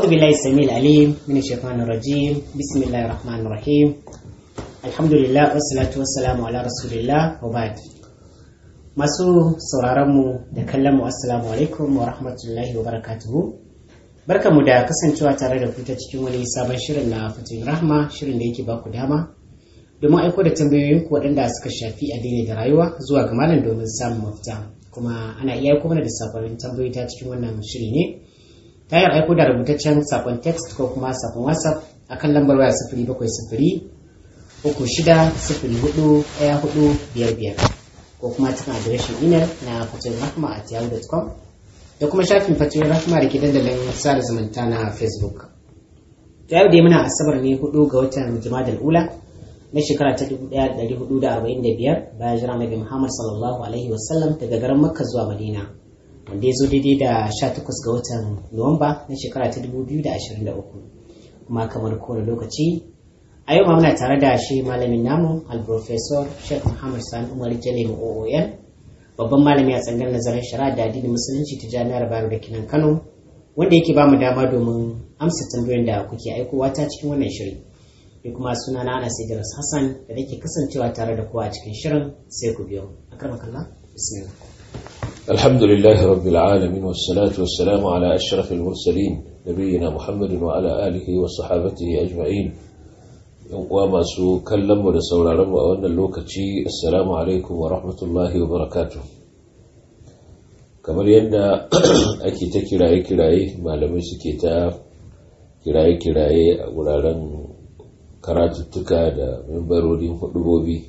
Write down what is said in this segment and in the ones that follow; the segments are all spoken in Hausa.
أعوذ بالله السميع العليم من الشيطان الرجيم بسم الله الرحمن الرحيم الحمد لله والصلاة والسلام على رسول الله وبعد masu sauraronmu da kallonmu assalamu alaikum wa rahmatullahi wa barakatuhu barkamu da kasancewa tare da ku ta cikin wani sabon shirin na fatin rahma shirin da yake baku dama domin aiko da tambayoyinku waɗanda suka shafi addini da rayuwa zuwa ga malam domin samun mafita kuma ana iya aiko mana da sakonnin tambayoyi ta cikin wannan shiri ne ta hanyar aiko da rubutaccen sakon text ko kuma sakon whatsapp akan lambar waya sifiri bakwai sifiri uku shida sifiri hudu ɗaya hudu biyar biyar ko kuma cikin adireshin imel na fatoyin rahma a yahoo.com da kuma shafin fatoyin rahma da ke dandalin sada zumunta na facebook ta yau dai muna asabar ne hudu ga watan jima'a ula na shekara ta 1445 bayan jira nabi muhammad sallallahu alaihi wasallam daga garin makka zuwa madina wanda ya zo daidai da 18 ga watan nuwamba na shekara ta 2023 kuma kamar kowane lokaci a yau ma muna tare da shi malamin namu al-professor sheikh muhammad sani umar jale oon babban malami a tsangar nazarin shari'a da addinin musulunci ta jami'ar bayero da kinan kano wanda yake ba mu dama domin amsa tambayoyin da kuke aikowa ta cikin wannan shiri ni kuma suna na anas idris hassan da nake kasancewa tare da kowa a cikin shirin sai ku biyo akramakallah bismillah الحمد لله رب العالمين والصلاة والسلام على أشرف المرسلين نبينا محمد وعلى آله وصحابته أجمعين uwa masu kallonmu da sauraronmu a wannan lokaci assalamu alaikum wa rahmatullahi wa barakatu kamar yadda ake ta kiraye-kiraye malamai suke ta kiraye-kiraye a wuraren karatuttuka da membarorin hudubobi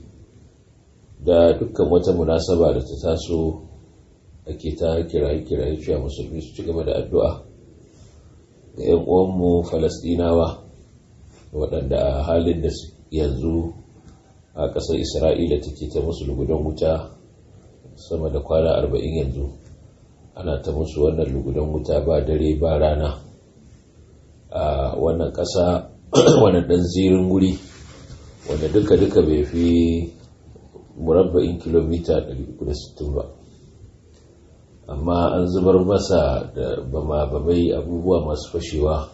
da dukkan wata munasaba da ta taso ake ta kiraye-kiraye cewa musulmi su ci gaba da addu'a ga 'yan uwanmu falasdinawa waɗanda a halin da yanzu a ƙasar isra'ila take ta musu lugudan wuta sama da kwana arba'in yanzu ana ta musu wannan lugudan wuta ba dare ba rana a wannan ƙasa wannan ɗan zirin wuri wanda duka-duka bai fi murabba'in kilomita 360 ba amma an zubar masa da bama-bamai abubuwa masu fashewa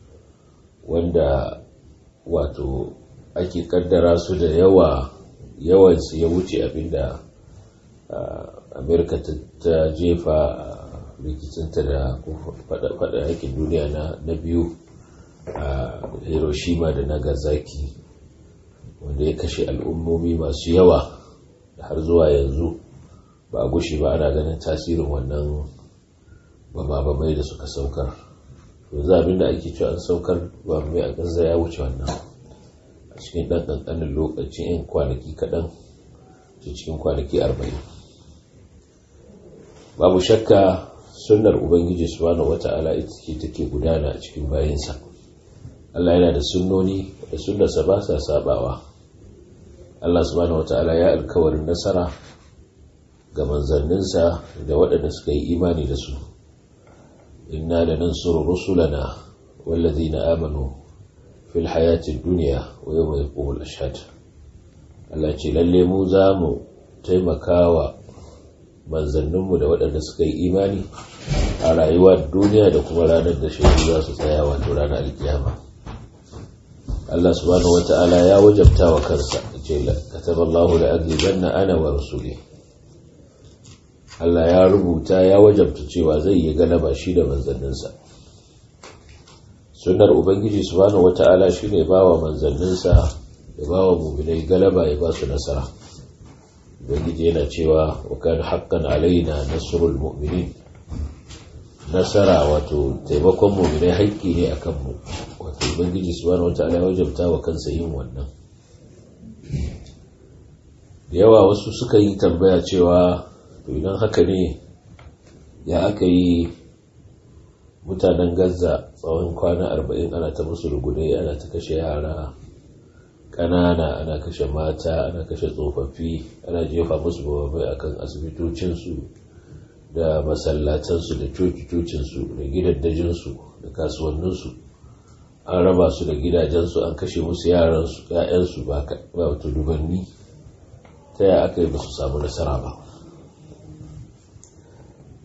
wanda wato ake kaddara su da yawa yawansu ya wuce abinda amerika ta jefa rikicinta da fada yakin duniya na biyu a hiroshima da nagasaki wanda ya kashe al'ummomi masu yawa da har zuwa yanzu ba a gushe ba ana ganin tasirin wannan bama-bamai da suka saukar yanzu abin da ake cewa an saukar ba mai a gaza ya wuce wannan a cikin ɗan ƙanƙanin lokaci yan kwanaki kaɗan ce cikin kwanaki arba'in babu shakka sunnar ubangiji subhanahu wata'ala ita ce take gudana a cikin bayansa Allah yana da sunnoni da sunnarsa ba sa sabawa Allah subhanahu wata'ala ya alkawarin nasara ga manzanninsa da waɗanda suka yi imani da su إنا لننصر رسلنا والذين آمنوا في الحياة الدنيا ويوم يقوم الأشهاد Allah ce lalle mu za mu taimakawa manzanninmu da waɗanda suka yi imani a rayuwa duniya da kuma ranar da shaidu za su tsaya wato ranar alkiyama Allah subhanahu wata'ala ya wajabta wa kansa ce kataballahu la aglibanna ana wa rasuli Allah ya rubuta ya wajabta cewa zai yi galaba shi da manzanninsa sunnar ubangiji subhanahu wata'ala shine bawa manzanninsa ya bawa mu'minai galaba ya ba su nasara ubangiji yana cewa wa kana haqqan alaina nasrul mu'minin nasara wato taimakon mu'minai haƙƙi ne akan mu wato ubangiji subhanahu wata'ala ya wajabta wa kansa yin wannan da yawa wasu suka yi tambaya cewa to idan haka ne ya aka yi mutanen gaza tsawon kwana arba'in ana ta musu rugudai ana ta kashe yara ƙanana ana kashe mata ana kashe tsofaffi ana jefa musu bababai akan asibitocinsu da masallatansu da coci-cocinsu da gidaddajinsu da kasuwanninsu an raba su da gidajensu an kashe musu yaransu ‘ya'yansu ba wata dubanni ta yaya aka yi ba su samu nasara ba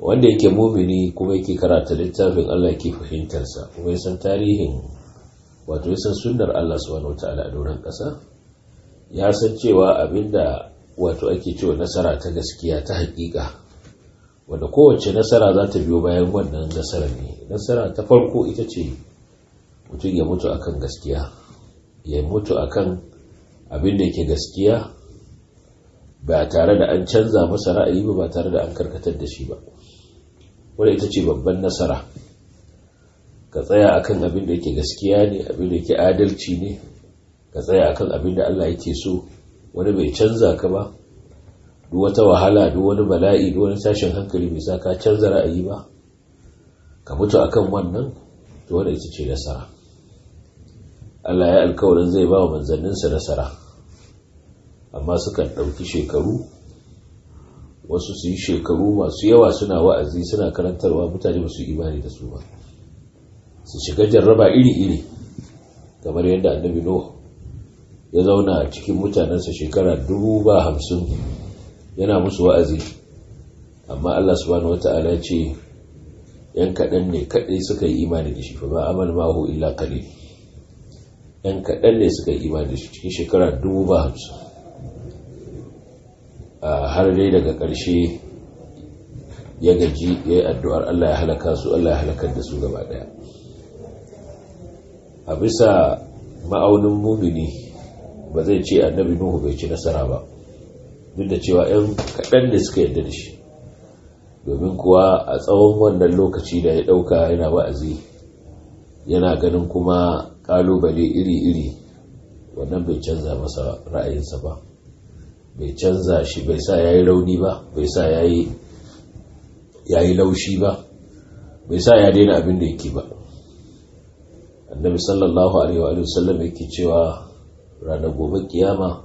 wanda yake mumini kuma yake karata littafin Allah yake fahimtarsa kuma ya san tarihin wato ya san sunnar Allah subhanahu wataala a doron ƙasa ya san cewa abinda wato ake cewa nasara ta gaskiya ta haƙiƙa wanda kowace nasara za ta biyo bayan wannan nasara ne nasara ta farko ita ce mutum ya mutu akan gaskiya ya mutu akan abin da yake gaskiya ba tare da an canza masa ra'ayi ba ba tare da an karkatar da shi ba wadda ita ce babban nasara ka tsaya akan abin da yake gaskiya ne abin da yake adalci ne ka tsaya akan abin da Allah yake so wani bai canza ka ba duk wata wahala duk wani bala'i duk wani tashin hankali bai sa ka canza ra'ayi ba ka mutu akan wannan to wadda ita ce nasara Allah ya alkawarin zai ba wa manzanninsa nasara amma sukan ɗauki shekaru wasu su yi shekaru masu yawa suna wa'azi suna karantarwa mutane ba su imani da su ba su shiga jarraba iri-iri kamar yadda annabi no ya zauna cikin mutanensa shekara dubu ba hamsin yana musu wa'azi amma Allah subhanahu wata'ala ce yan kaɗan ne kaɗai suka yi imani da shi fa ba amal mahu illa qalil yan kaɗan ne suka yi imani da shi cikin shekara dubu ba hamsin har dai daga ƙarshe ya gaji ya yi addu'ar Allah ya halaka su Allah ya halakar da su gaba ɗaya a bisa ma'aunin mumini ba zai ce annabi nuhu bai ci nasara ba duk da cewa 'yan kaɗan ne suka yadda da shi domin kuwa a tsawon wannan lokaci da ya ɗauka yana wa'azi yana ganin kuma ƙalubale iri-iri wannan bai canza masa ra'ayinsa ba bai canza shi bai sa ya yi rauni ba bai sa ya yi laushi ba bai sa ya daina abin da yake ba annabi sallallahu alaihi wa sallam yake cewa ranar gobe kiyama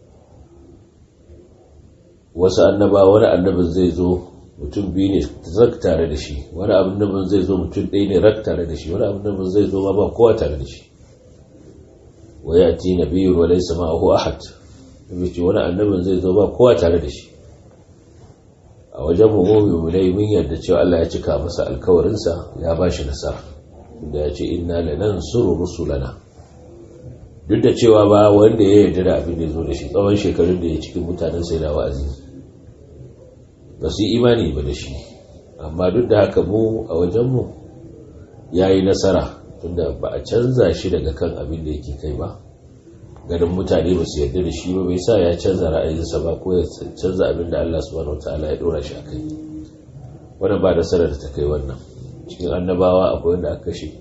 wasu annaba wani annabin zai zo mutum biyu ne rak tare da shi wani annabin zai zo mutum ɗaya ne rak tare da shi wani annabin zai zo ma ba kowa tare da shi wa ya ti nabiyyun wa laysa ma'ahu ahad ce wani annabin zai zo ba kowa tare da shi a wajen mummumin mulai mun yarda cewa Allah ya cika masa alkawarinsa ya ba shi nasara da ya ce inna lanan suru rusulana duk da cewa ba wanda ya yarda da abin da zo da shi tsawon shekarun da ya cikin mutanen sai da wa'azi ba su yi imani ba da shi amma duk da haka mu a wajenmu ya yi nasara tunda ba a canza shi daga kan abin da yake kai ba ganin mutane ba su yarda da shi ba bai sa ya canza ra'ayinsa ba ko ya canza abin da Allah subhanahu wataala ya dora shi akai wannan ba da sanar da ta kai wannan cikin annabawa akwai wanda aka kashe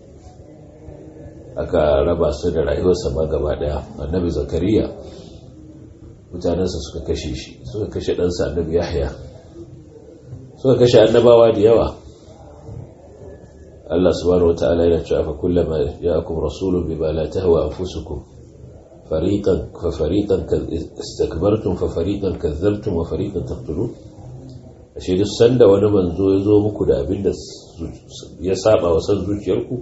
aka raba su da rayuwarsa ma gaba daya annabi zakariya mutanensa suka kashe shi suka kashe ɗansa annabi yahya suka kashe annabawa da yawa Allah subhanahu wataala yana cewa fa kullama ja'akum rasulun bima la tahwa anfusukum فريقا ففريقا استكبرتم ففريقا كذبتم وفريقا تقتلون ashe duk sanda wani manzo ya zo muku da abin da ya saba wa san zuciyarku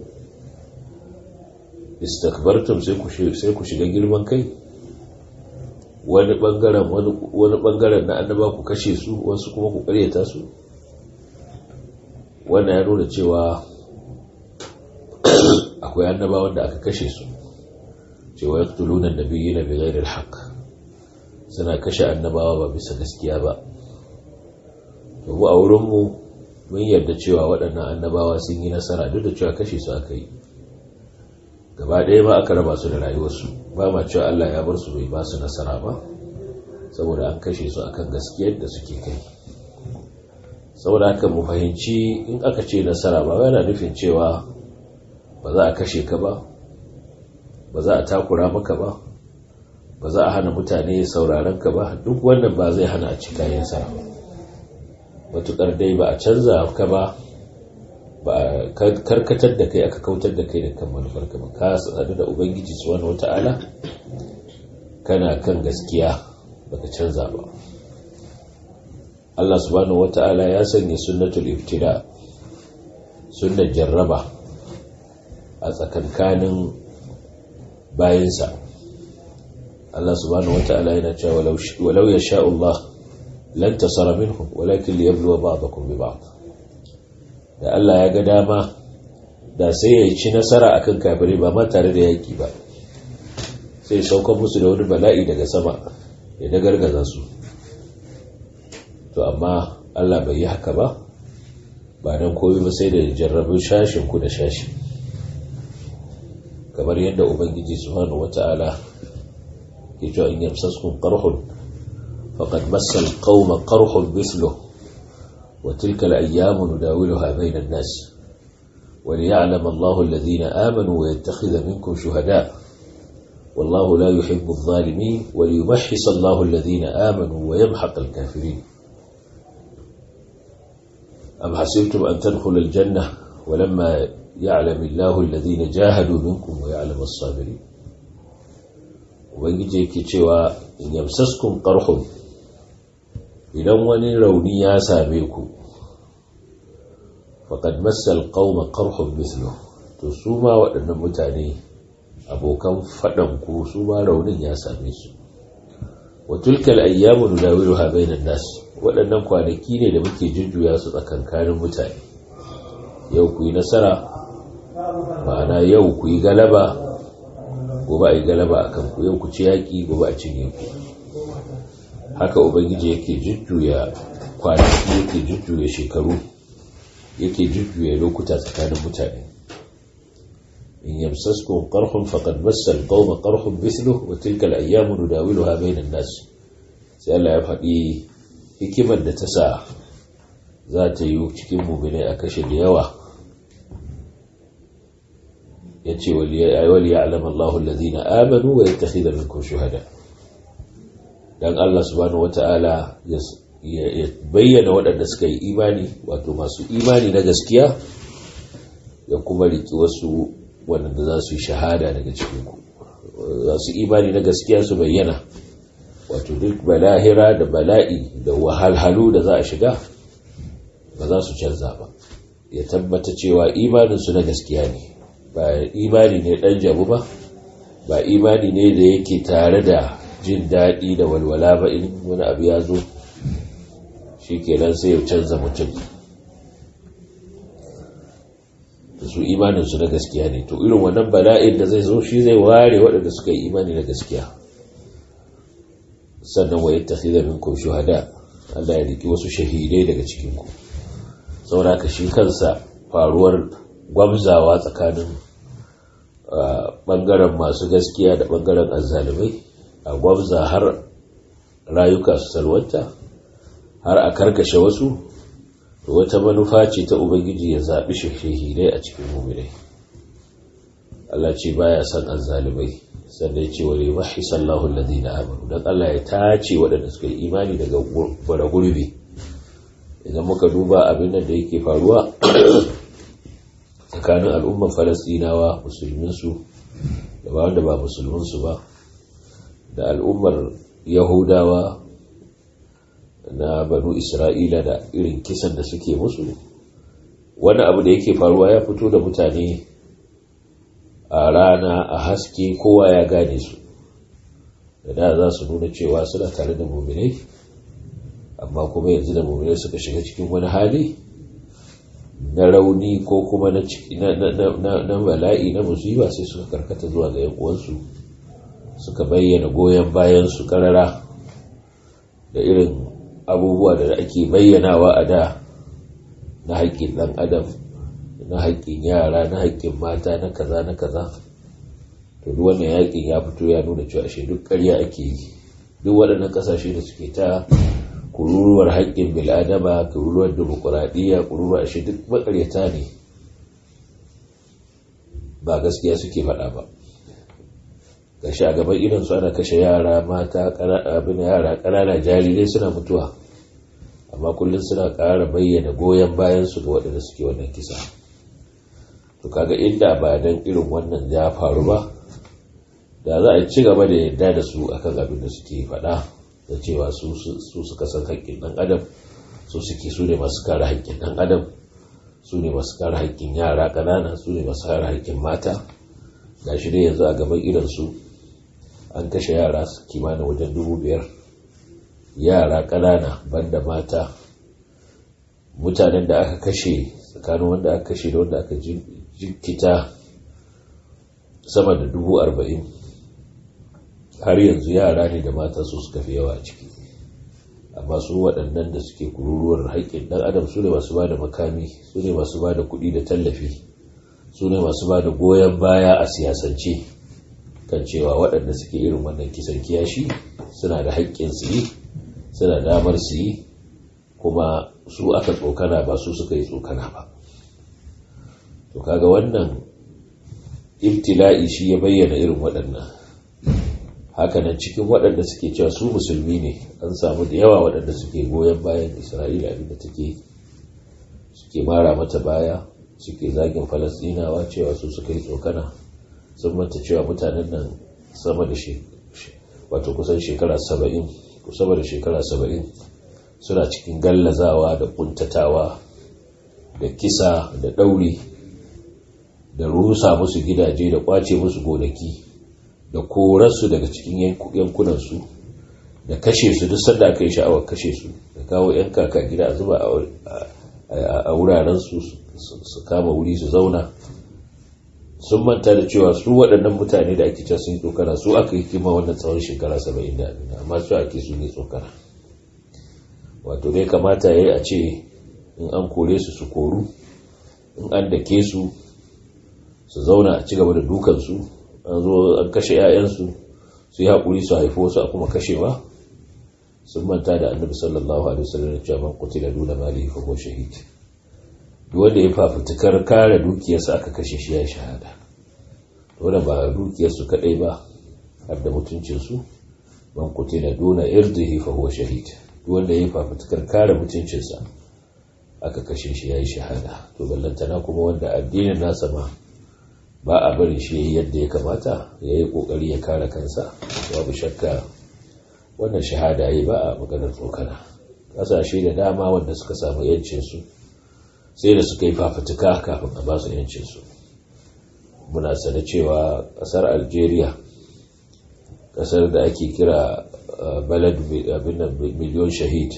istakbartum sai ku sai ku shiga girman kai wani bangaren wani bangaren na annaba ku kashe su wasu kuma ku karyata su wannan ya nuna cewa akwai annaba wanda aka kashe su cewa ya tuluna da biyu na bigairar haƙ suna kashe annabawa ba bisa gaskiya ba mu a wurinmu mun yarda cewa waɗannan annabawa sun yi nasara duk da cewa kashe su aka yi gaba ɗaya ba aka raba su da rayuwarsu ba ma cewa Allah ya bar su bai ba su nasara ba saboda an kashe su akan gaskiyar da suke kai saboda haka mu fahimci in aka ce nasara ba yana nufin cewa ba za a kashe ka ba ba za a takura maka ba ba za a hana mutane sauraron ka ba duk wannan ba zai hana a ci kayan sa matukar dai ba a canza ka ba ba a karkatar da kai aka kautar da kai da kan manufar ka ba ka sadu da ubangiji subhanahu wata'ala kana kan gaskiya baka canza ba Allah subhanahu wata'ala ya sanya sunnatul ibtida sunnar jarraba a tsakankanin bayansa Allah subhanahu wata'ala yana cewa walau ya sha Allah lan tasara minhum walakin li yabluwa ba'dakum bi ba'd da Allah ya ga dama da sai ya ci nasara akan kafirai ba ma tare da yaki ba sai saukan musu da wani bala'i daga sama ya dagargaza su to amma Allah bai yi haka ba ba don koyi ba sai da jarrabin shashin ku da shashi kamar yadda ubangiji subhanahu wata'ala ke cewa in yamsaskum qarhun faqad massal qauma qarhun mithluhu wa tilka al-ayyamu nudawiluha bayna an-nas وليعلم الله الذين آمنوا ويتخذ منكم شهداء والله لا يحب الظالمين وليمحص الله الذين آمنوا ويمحق الكافرين أم حسبتم أن تدخلوا الجنة ولما يعلم الله الذين جاهدوا منكم ويعلم الصابرين ubangiji yake cewa in yamsaskum qarhun idan wani rauni ya same ku faqad massal qauma qarhun mithlu to su ma waɗannan mutane abokan faɗan ku su ma raunin ya same su wa tilkal ayyamu nudawiluha bainan nas waɗannan kwanaki ne da muke jujjuya su tsakankanin mutane yau ku yi nasara ma'ana yau ku yi galaba gobe a yi galaba a kan ku yau ku ci yaƙi gobe a cinye ku haka ubangiji yake jujjuya kwanaki yake jujjuya shekaru yake jujjuya lokuta tsakanin mutane in yamsaskum qarhun faqad massa al-qawma qarhun mithluhu wa tilka al-ayyamu nudawiluha bainan nas sai Allah ya faɗi hikimar da ta sa za ta yi cikin mummune a kashe da yawa ya ce wali ya alama Allah lalazina amanu wa ya tafi da minkum shuhada don Allah subhanahu wata'ala ya bayyana waɗanda suka yi imani wato masu imani na gaskiya ya kuma riki wasu waɗanda za su yi shahada daga cikinku za su imani na gaskiya su bayyana wato duk balahira da bala'i da wahalhalu da za a shiga ba za su canza ba ya tabbata cewa imaninsu na gaskiya ne ba imani ne ɗan jabu ba ba imani ne da yake tare da jin daɗi da walwala ba in wani abu ya zo shi kenan sai ya canza mutum da su imaninsu na gaskiya ne to irin wannan bala'in da zai zo shi zai ware waɗanda suka yi imani na gaskiya sannan wa yattakhidha minkum shuhada Allah ya riki wasu shahidai daga cikin ku saboda ka shi kansa faruwar gwamzawa tsakanin bangaren masu gaskiya da bangaren azzalumai a gwamza har rayuka su salwanta har a karkashe wasu to wata manufa ce ta ubangiji ya zaɓi shahidai a cikin muminai Allah ce baya son azzalumai sannan ya ce wa limahi sallahu alladhina amanu dan Allah ya tace waɗanda suka yi imani daga bara gurbi idan muka duba abin da yake faruwa tsakanin al'ummar falastinawa musulminsu da ba wanda ba musulminsu ba da al'ummar yahudawa na banu isra'ila da irin kisan da suke musu wani abu da yake faruwa ya fito da mutane a rana a haske kowa ya gane su da da za su nuna cewa suna tare da muminai amma kuma yanzu da muminai suka shiga cikin wani hali na rauni ko kuma na bala'i na musiba sai suka karkata zuwa ga uwansu suka bayyana goyon bayan su karara da irin abubuwa da ake bayyanawa a da na haƙƙin ɗan adam na haƙƙin yara na haƙƙin mata na kaza na kaza to duk wannan yaƙin ya fito ya nuna cewa ashe duk ƙarya ake yi duk waɗannan ƙasashe da suke ta kururuwar haƙƙin bil'adama kururuwar demokuraɗiyya kururuwar ashe duk maƙaryata ne ba gaskiya suke faɗa ba gashi a gaban idan su ana kashe yara mata abin yara ƙanana jarirai suna mutuwa amma kullum suna ƙara bayyana goyon bayan su ga waɗanda suke wannan kisa to kaga inda ba dan irin wannan ya faru ba da za a ci gaba da yadda da su akan abin da suke faɗa da cewa su suka san haƙƙin ɗan adam su suke su ne masu kare haƙƙin ɗan adam su ne masu kare haƙƙin yara ƙanana su ne masu kare haƙƙin mata ga shi dai yanzu a gaban idansu an kashe yara kimanin wajen dubu biyar yara ƙanana banda mata mutanen da aka kashe tsakanin wanda aka kashe da wanda aka jinkita sama da dubu arba'in har yanzu yara ne da mata su suka fi yawa a ciki amma su waɗannan da suke kururuwar haƙƙin ɗan adam su ne masu ba da makami su ne masu ba da kuɗi da tallafi su ne masu ba da goyon baya a siyasance kan cewa waɗanda suke irin wannan kisan kiyashi suna da haƙƙin su yi suna damar su yi kuma su aka tsokana ba su suka yi tsokana ba to kaga wannan ibtila'i shi ya bayyana irin waɗannan hakanan cikin waɗanda suke cewa su musulmi ne an samu da yawa waɗanda suke goyon bayan isra'ila abinda take suke mara mata baya suke zagin falasdinawa cewa su suka yi tsokana sun manta cewa mutanen nan sama da wato kusan shekara saba'in ko sama da shekara saba'in suna cikin gallazawa da kuntatawa da kisa da ɗauri da rusa musu gidaje da kwace musu gonaki da korarsu daga cikin yankunansu da kashe su duk sanda aka yi sha'awar kashe su da kawo 'yan kaka gida a zuba a wurarensu su kama wuri su zauna sun manta da cewa su waɗannan mutane da ake sun yi tsokana su aka yi kima wannan tsawon shekara saba'in da abin amma su ake su ne tsokana wato dai kamata ya yi a ce in an kore su su koru in an dake su su zauna a ci gaba da dukansu an zo an kashe 'ya'yansu su yi haƙuri su haifo su a kuma kashewa sun manta da annabi sallallahu alaihi wasallam da cewa man qutila duna malihi fa huwa shahid duk wanda ya fafutukar kare dukiyarsa aka kashe shi ya shahada wanda ba dukiyarsu kadai ba har da mutuncinsu man qutila duna irdihi fa huwa shahid duk wanda ya fafutukar kare mutuncinsa aka kashe shi ya yi shahada to ballantana kuma wanda addinin nasa ma ba a bari shi yadda ya kamata ya yi kokari ya kare kansa babu shakka wannan shahada yi ba a maganar tsokana kasashe da dama wanda suka samu yancinsu sai da suka yi fafutuka kafin a basu yancinsu muna sane cewa kasar algeria kasar da ake kira balad miliyon shahid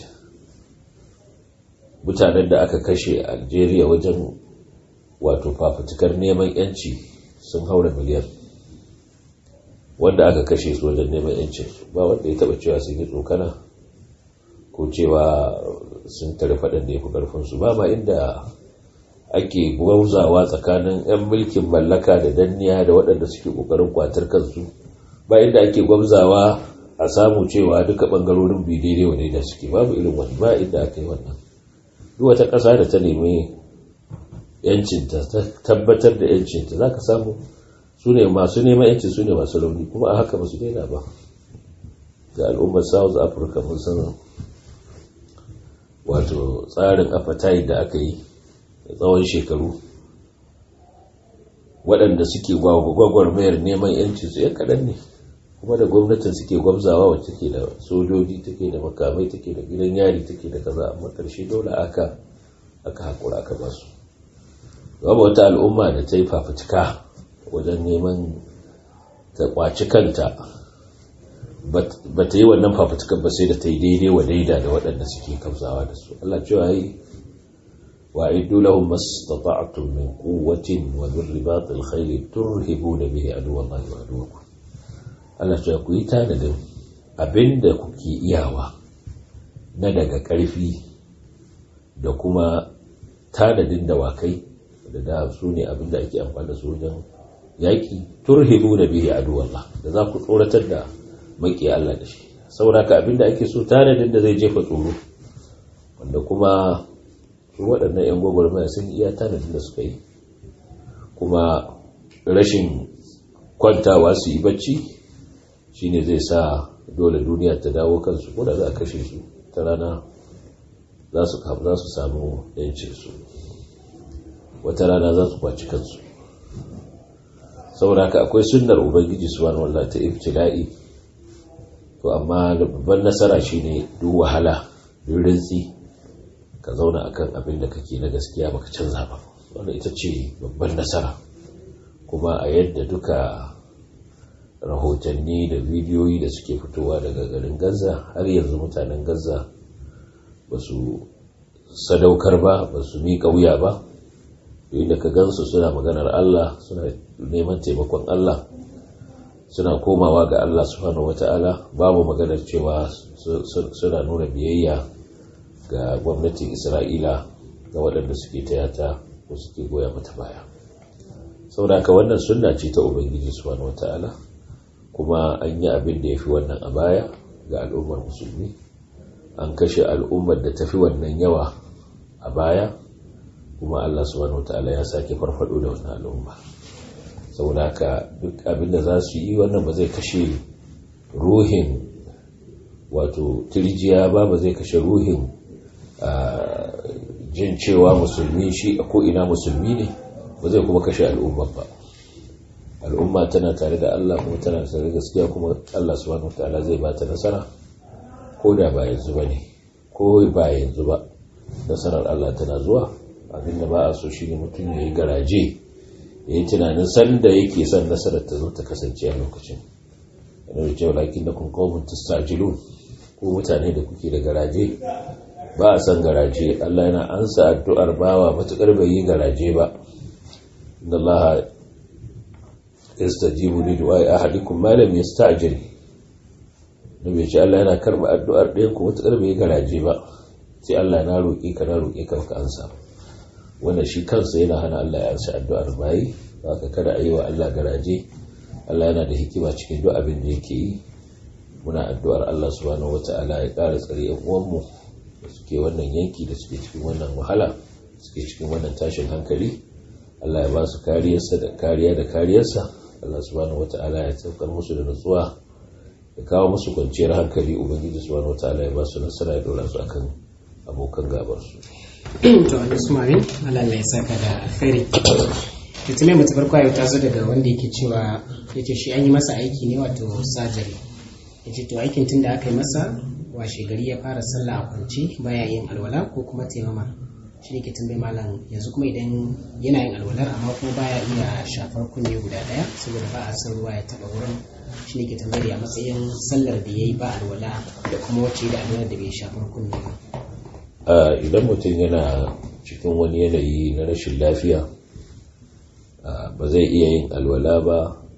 mutanen da aka kashe a algeria wajen wato fafutukar neman yanci sun haura miliyan wanda aka kashe su wajen neman yancin ba wanda ya taba cewa sun yi tsokana ko cewa sun tare faɗin da ya fi ƙarfinsu ba ma inda ake gwauzawa tsakanin 'yan mulkin mallaka da danniya da waɗanda suke ƙoƙarin kwatar kansu ba inda ake gwamzawa a samu cewa duka ɓangarorin biyu daidai wa da suke babu irin wani ba inda aka yi wannan duk wata ƙasa da ta nemi yancinta ta tabbatar da yancinta za ka samu su ne masu neman yancin su ne masu rauni kuma a haka ba su daina ba ga al'ummar south africa mun san wato tsarin apartheid da aka yi da tsawon shekaru waɗanda suke gwagwarmayar neman yancin su yan kaɗan ne kuma da gwamnatin suke gwamzawa wacce take da sojoji take da makamai take da gidan yari take da kaza amma ƙarshe dole aka aka haƙura aka ba su babu wata al'umma da ta yi fafutuka wajen neman ta kwaci kanta ba ta yi wannan fafutukan ba sai da ta yi daidai wa daida da waɗanda suke kamsawa da su Allah cewa yi wa iddu lahum mastata'tum min quwwatin wa min ribatil khayl turhibuna bihi aduwallahi wa aduwakum Allah cewa ku yi tanadin abinda kuke iyawa na daga ƙarfi da kuma tanadin dawakai da da su ne abinda ake amfani da su wajen yaƙi turhibu da bihi aduwallah da za ku tsoratar da maki Allah da shi sauraka abinda ake so tanadin da zai jefa tsoro wanda kuma su waɗannan 'yan gwagwarmaya sun iya tanadin da suka yi kuma rashin kwantawa su yi bacci shine zai sa dole duniya ta dawo kansu ko da za a kashe su ta rana za su samu 'yancinsu wata rana za su kwaci kansu saboda haka akwai sunnar ubangiji subhanahu wallahi ta ibtila'i to amma babban nasara shine duk wahala duk rintsi ka zauna akan abin da kake na gaskiya baka canza ba wannan ita ce babban nasara kuma a yadda duka rahotanni da bidiyoyi da suke fitowa daga garin gaza har yanzu mutanen gaza ba su sadaukar ba ba su miƙa wuya ba inda ka gansu suna maganar Allah suna neman taimakon Allah suna komawa ga Allah subhanahu wata'ala babu maganar cewa suna nuna biyayya ga gwamnatin Isra'ila ga waɗanda suke tayata ko suke goya mata baya saboda ka wannan sunna ce ta ubangiji subhanahu wata'ala kuma an yi abin da ya fi wannan a baya ga al'ummar musulmi an kashe al'ummar da tafi wannan yawa a baya kuma Allah subhanahu wataala ya sake farfado da wannan al'umma saboda haka duk abin da za su yi wannan ba zai kashe ruhin wato tirjiya ba ba zai kashe ruhin jin cewa musulmi shi a ko'ina musulmi ne ba zai kuma kashe al'umma ba al'umma tana tare da Allah kuma tana tare da gaskiya kuma Allah subhanahu wataala zai ba ta nasara ko da ba yanzu ba ne ko ba yanzu ba nasarar Allah tana zuwa abinda ba a so shi ne mutum ya yi garaje ya yi tunanin sanda yake son nasarar ta zo ta kasance a lokacin yana da cewa lakin da kun kawun tastajilun ko mutane da kuke da garaje ba a san garaje Allah yana ansa addu'ar bawa matukar bai yi garaje ba inda Allah yastajibu li du'ai ahadikum ma lam yasta'jil nabi ce Allah yana karba addu'ar ɗayan ku matukar bai yi garaje ba sai Allah na roƙi ka na roƙi ka ka ansa wannan shi kansa yana hana Allah ya ansa addu'ar bayi haka kada a yi wa Allah garaje Allah yana da hikima cikin duk abin da yake yi muna addu'ar Allah subhanahu wata'ala ya ƙara tsare yan uwanmu da suke wannan yanki da suke cikin wannan wahala suke cikin wannan tashin hankali Allah ya ba su kariyarsa da kariya da kariyarsa Allah subhanahu wata'ala ya saukar musu da nutsuwa ya kawo musu kwanciyar hankali ubangiji subhanahu wata'ala ya ba su nasara ya dora su akan abokan gabarsu. to wani sumarin Allah ya saka da alkhairi da tunai mutu farko yau ta zo daga wanda yake cewa ya ce shi an yi masa aiki ne wato sajari ya ce to aikin tun da aka yi masa washe gari ya fara sallah a kwance baya yin alwala ko kuma taimama shi ne ke tambayi malam yanzu kuma idan yana yin alwalar amma kuma baya iya shafar kunne guda daya saboda ba a san ruwa ya taba wurin shi ne ke tambayar a matsayin sallar da ya yi ba alwala da kuma wacce da alwalar da bai shafar kunne ba idan mutum yana cikin wani yanayi na rashin lafiya ba zai iya yin alwala ba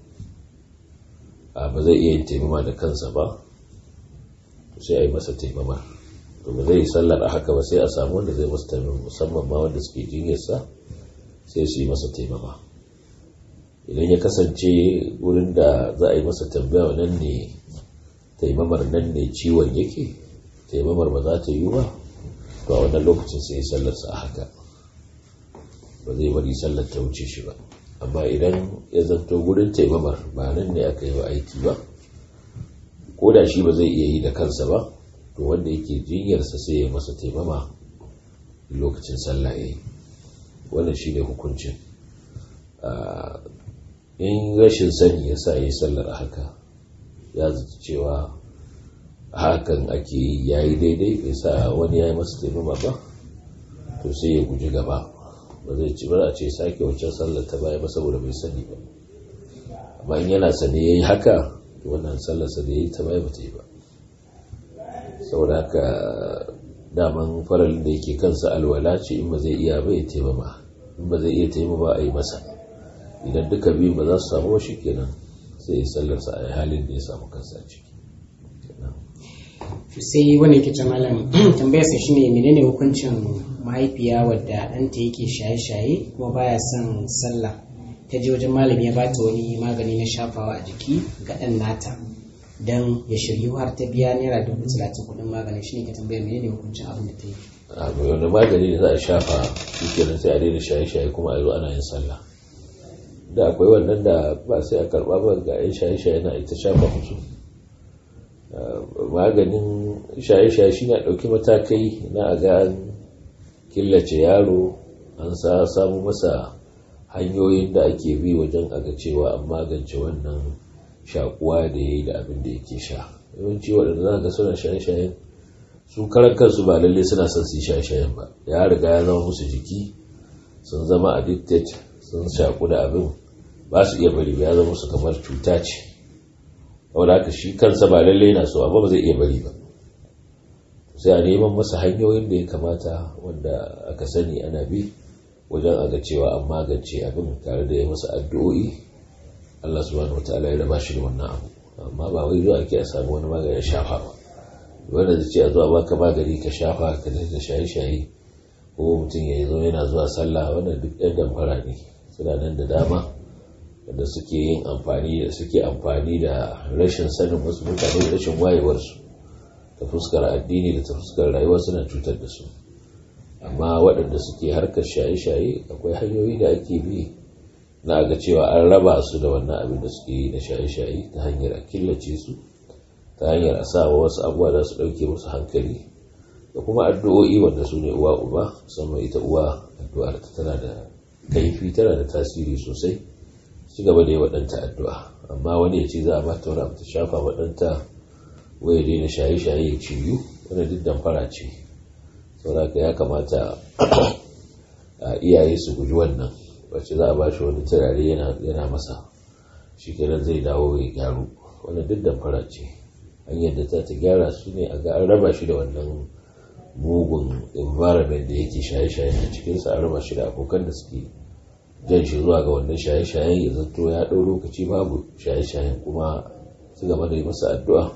ba zai iya yin taimama da kansa ba sai a yi masa taimama to ba zai yi sallar a haka ba sai a samu wanda zai masa taimama musamman ma wanda suke jinyarsa sai su yi masa taimama idan ya kasance wurin da za a yi masa tambaya nan ne taimamar nan ne ciwon yake taimamar ba za ta yi ba to a wannan lokacin sai sallarsa a haka ba zai bari sallar ta wuce shi ba amma idan ya zanto wurin taimamar ba nan ne aka yi wa aiki ba ko da shi ba zai iya yi da kansa ba to wanda yake jinyarsa sai ya masa taimama lokacin sallah ya yi wannan shi ne hukuncin in rashin sani ya sa ya yi sallar a haka ya zata cewa hakan ake yi ya yi daidai bai sa wani ya yi masa taimama ba to sai ya guji gaba ba zai ci ba a ce sake wancan sallar ta baya ba saboda bai sani ba amma in yana sane ya yi haka wannan sallarsa da ya yi ta baya ba ta yi ba saboda haka daman faralin da yake kansa alwala ce in ba zai iya ba ya taimama in ba zai iya taimama a yi masa idan duka biyu ba za su samu shi kenan sai ya sallarsa a halin da ya samu kansa ciki sai wani yake ce malam tambayar sa shine menene hukuncin mahaifiya wadda ɗanta yake shaye-shaye kuma baya son sallah ta je wajen malami ya bata wani magani na shafawa a jiki ga ɗan nata don ya shiryu har ta biya naira dubu talatin kuɗin magani shine ka tambaya menene hukuncin abin da ta yi a wani magani da za a shafa shi kenan sai a daina shaye-shaye kuma a zo ana yin sallah da akwai wannan da ba sai a karɓa ba ga 'yan shaye-shaye na ita shafa musu maganin shaye-shaye shi na ɗauki matakai na a ga killace yaro an sa samu masa hanyoyin da ake bi wajen aga cewa an magance wannan shakuwa da ya yi da abin da yake sha yawanci waɗanda za ga suna shaye-shayen su karan kansu ba lalle suna son su yi shaye-shayen ba ya riga ya zama musu jiki sun zama addicted sun shaku da abin ba su iya bari ya zama musu kamar cuta ce wanda haka shi kansa ba lallai na so amma ba zai iya bari ba sai a neman masa hanyoyin da ya kamata wanda aka sani ana bi wajen a ga cewa an magance abin tare da ya masa addu'o'i Allah subhanahu wataala ya raba shi da wannan abu amma ba wai zuwa ake a samu wani magani shafa ba wanda zai ce a zuwa baka magani ka shafa ka da shaye-shaye ko mutum ya zo yana zuwa sallah wannan duk ɗan damfara ne suna nan da dama wanda suke yin amfani da suke amfani da rashin sanin wasu mutane da rashin wayewarsu ta fuskar addini da ta fuskar rayuwa suna cutar da su amma waɗanda suke harkar shaye-shaye akwai hanyoyi da ake bi na ga cewa an raba su da wannan abin da suke yi na shaye-shaye ta hanyar a killace su ta hanyar a sa wasu abubuwa za su ɗauke musu hankali da kuma addu'o'i wanda su ne uwa uba musamman ita uwa addu'ar ta tana da kaifi tana da tasiri sosai ci gaba da yi waɗanta addu'a amma wani ya ce za a ba ta wani ta shafa waɗanta waya daina shaye-shaye ya ciyu wani duk damfara ce sauraka ya kamata a iyaye su guji wannan wacce za a ba shi wani turare yana masa shi kenan zai dawo ya gyaru wani duk damfara ce hanyar da ta ta gyara su ne a ga an raba shi da wannan mugun environment da yake shaye-shaye a cikinsa an raba shi da abokan da suke jan shi zuwa ga wannan shaye-shayen ya zato ya ɗau lokaci babu shaye-shayen kuma ci gaba da yi masa addu'a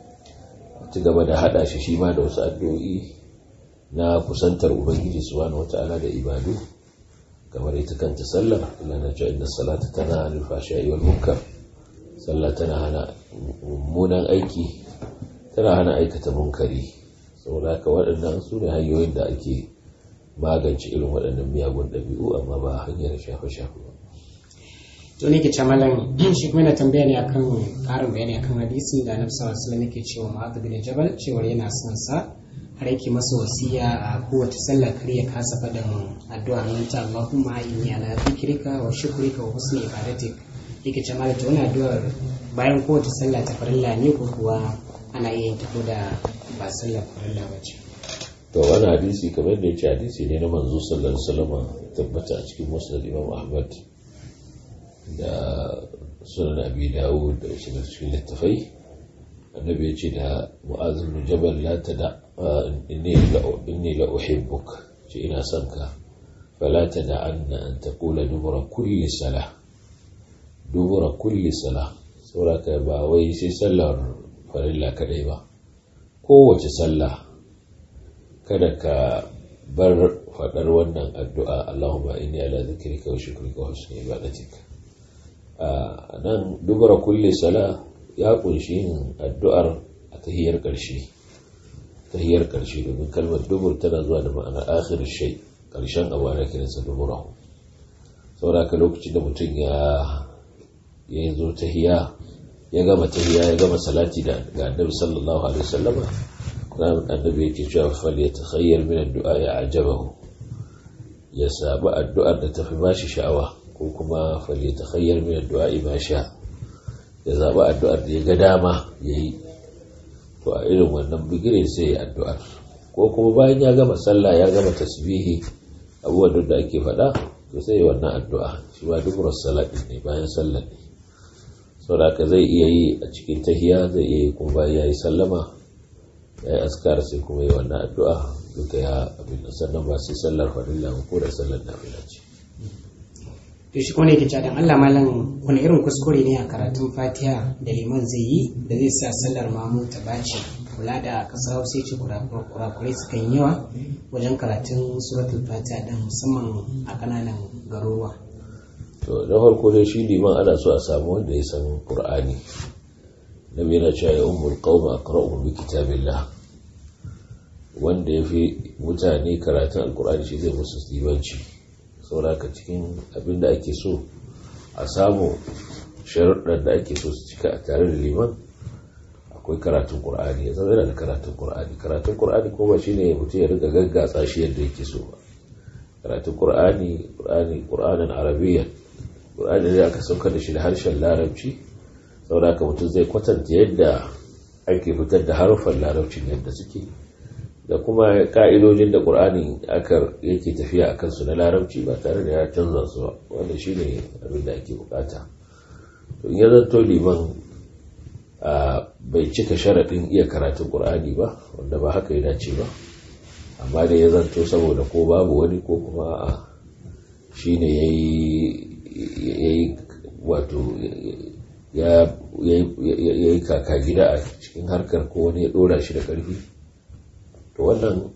ci gaba da haɗa shi shi ma da wasu addu'o'i na kusantar ubangiji subhanahu wata'ala da ibadu kamar ita kanta sallar ila na cewa inda salata tana hana fashayi wal munkar sallah tana hana mummunan aiki tana hana aikata munkari saboda haka waɗannan su ne hanyoyin da ake magance irin waɗannan miyagun ɗabi'u amma ba hanyar shafe-shafe ba. to ne ke camalan shi kuma yana tambaya ne akan ƙarin bayani akan hadisin da annabi sallallahu alaihi wasallam yake cewa mu'adh bin jabal cewa yana son sa har yake masa wasiya a kowace sallah kar ya kasa faɗin addu'a nan ta Allahumma inni ala dhikrika wa shukrika wa husni ibadatik yake ce malaka wani addu'ar bayan kowace sallah ta farilla ne ko kuwa ana iya yin ta da ba sallah farilla ba ce to wani hadisi kamar da ya ce hadisi ne na manzo sallallahu alaihi wasallam tabbata a cikin musnad imam ahmad da sunan abi dawud da wasu da cikin littafai annabi ya ce da mu'az bin jabal la tada inni la inni la uhibbuk ce ina son ka fala tada anna an taqula dubura kulli salah dubura kulli salah saboda ba wai sai sallar farilla kadai ba kowace sallah kada ka bar faɗar wannan addu'a Allahumma inni ala zikrika wa shukrika wa husni ibadatik a nan dubura kulli sala ya kunshi yin addu'ar a tahiyar ƙarshe tahiyar ƙarshe domin kalmar dubur tana zuwa da ma'anar akhir shay ƙarshen abu ana kiransa dubura saboda ka lokacin da mutum ya ya zo tahiya ya gama tahiya ya gama salati da ga annabi sallallahu alaihi wasallam annabi yake cewa fal ya takhayyar min addu'a ya ajabahu ya sabu addu'ar da tafi bashi sha'awa ko kuma fal ya takhayyar min addu'a ma sha ya zabi addu'ar da ya ga dama yayi to a irin wannan bigire sai ya addu'ar ko kuma bayan ya gama sallah ya gama tasbihi abubuwan da ake faɗa to sai ya wannan addu'a shi ma dubrar salati ne bayan sallah ne saboda zai iya yi a cikin tahiya zai iya yi kuma bayan ya yi sallama ya yi askar sai kuma yi wannan addu'a duka ya abin da sannan ba sai sallar farilla ba ko da sallar nafila ce to shi kone yake cewa dan Allah malam wani irin kuskure ne a karatun Fatiha da liman zai yi da zai sa sallar mamu ta bace kula da kasar Hausa ce kurakurai suka yi yawa wajen karatun suratul Fatiha din musamman a kananan garuruwa to na farko dai shi liman ana so a samu wanda ya san Qur'ani nabi yana cewa ya ummul qauma aqra'u bi kitabillah wanda ya fi mutane karatun alkur'ani shi zai musu limanci sauraka cikin abin da ake so a samu sharuɗar da ake so su cika a tare da liman akwai karatun ƙur'ani ya zama yana da karatun ƙur'ani karatun ƙur'ani ko ba shi ne mutum ya riga gaggatsa shi yadda yake so ba karatun ƙur'ani ƙur'ani ƙur'anin arabiyya ƙur'ani ne aka sauka da shi da harshen larabci sauraka mutum zai kwatanta yadda ake fitar da haruffan larabcin yadda suke da kuma ka'idojin da ƙur'ani aka yake tafiya a kansu na larabci ba tare da ya canza su ba wanda shi ne abin da ake bukata to in ya zanto liman bai cika sharaɗin iya karatun ƙur'ani ba wanda ba haka ya dace ba amma da ya zanto saboda ko babu wani ko kuma a shine yayi wato ya yi kaka gida a cikin harkar ko wani ya dora shi da ƙarfi to wannan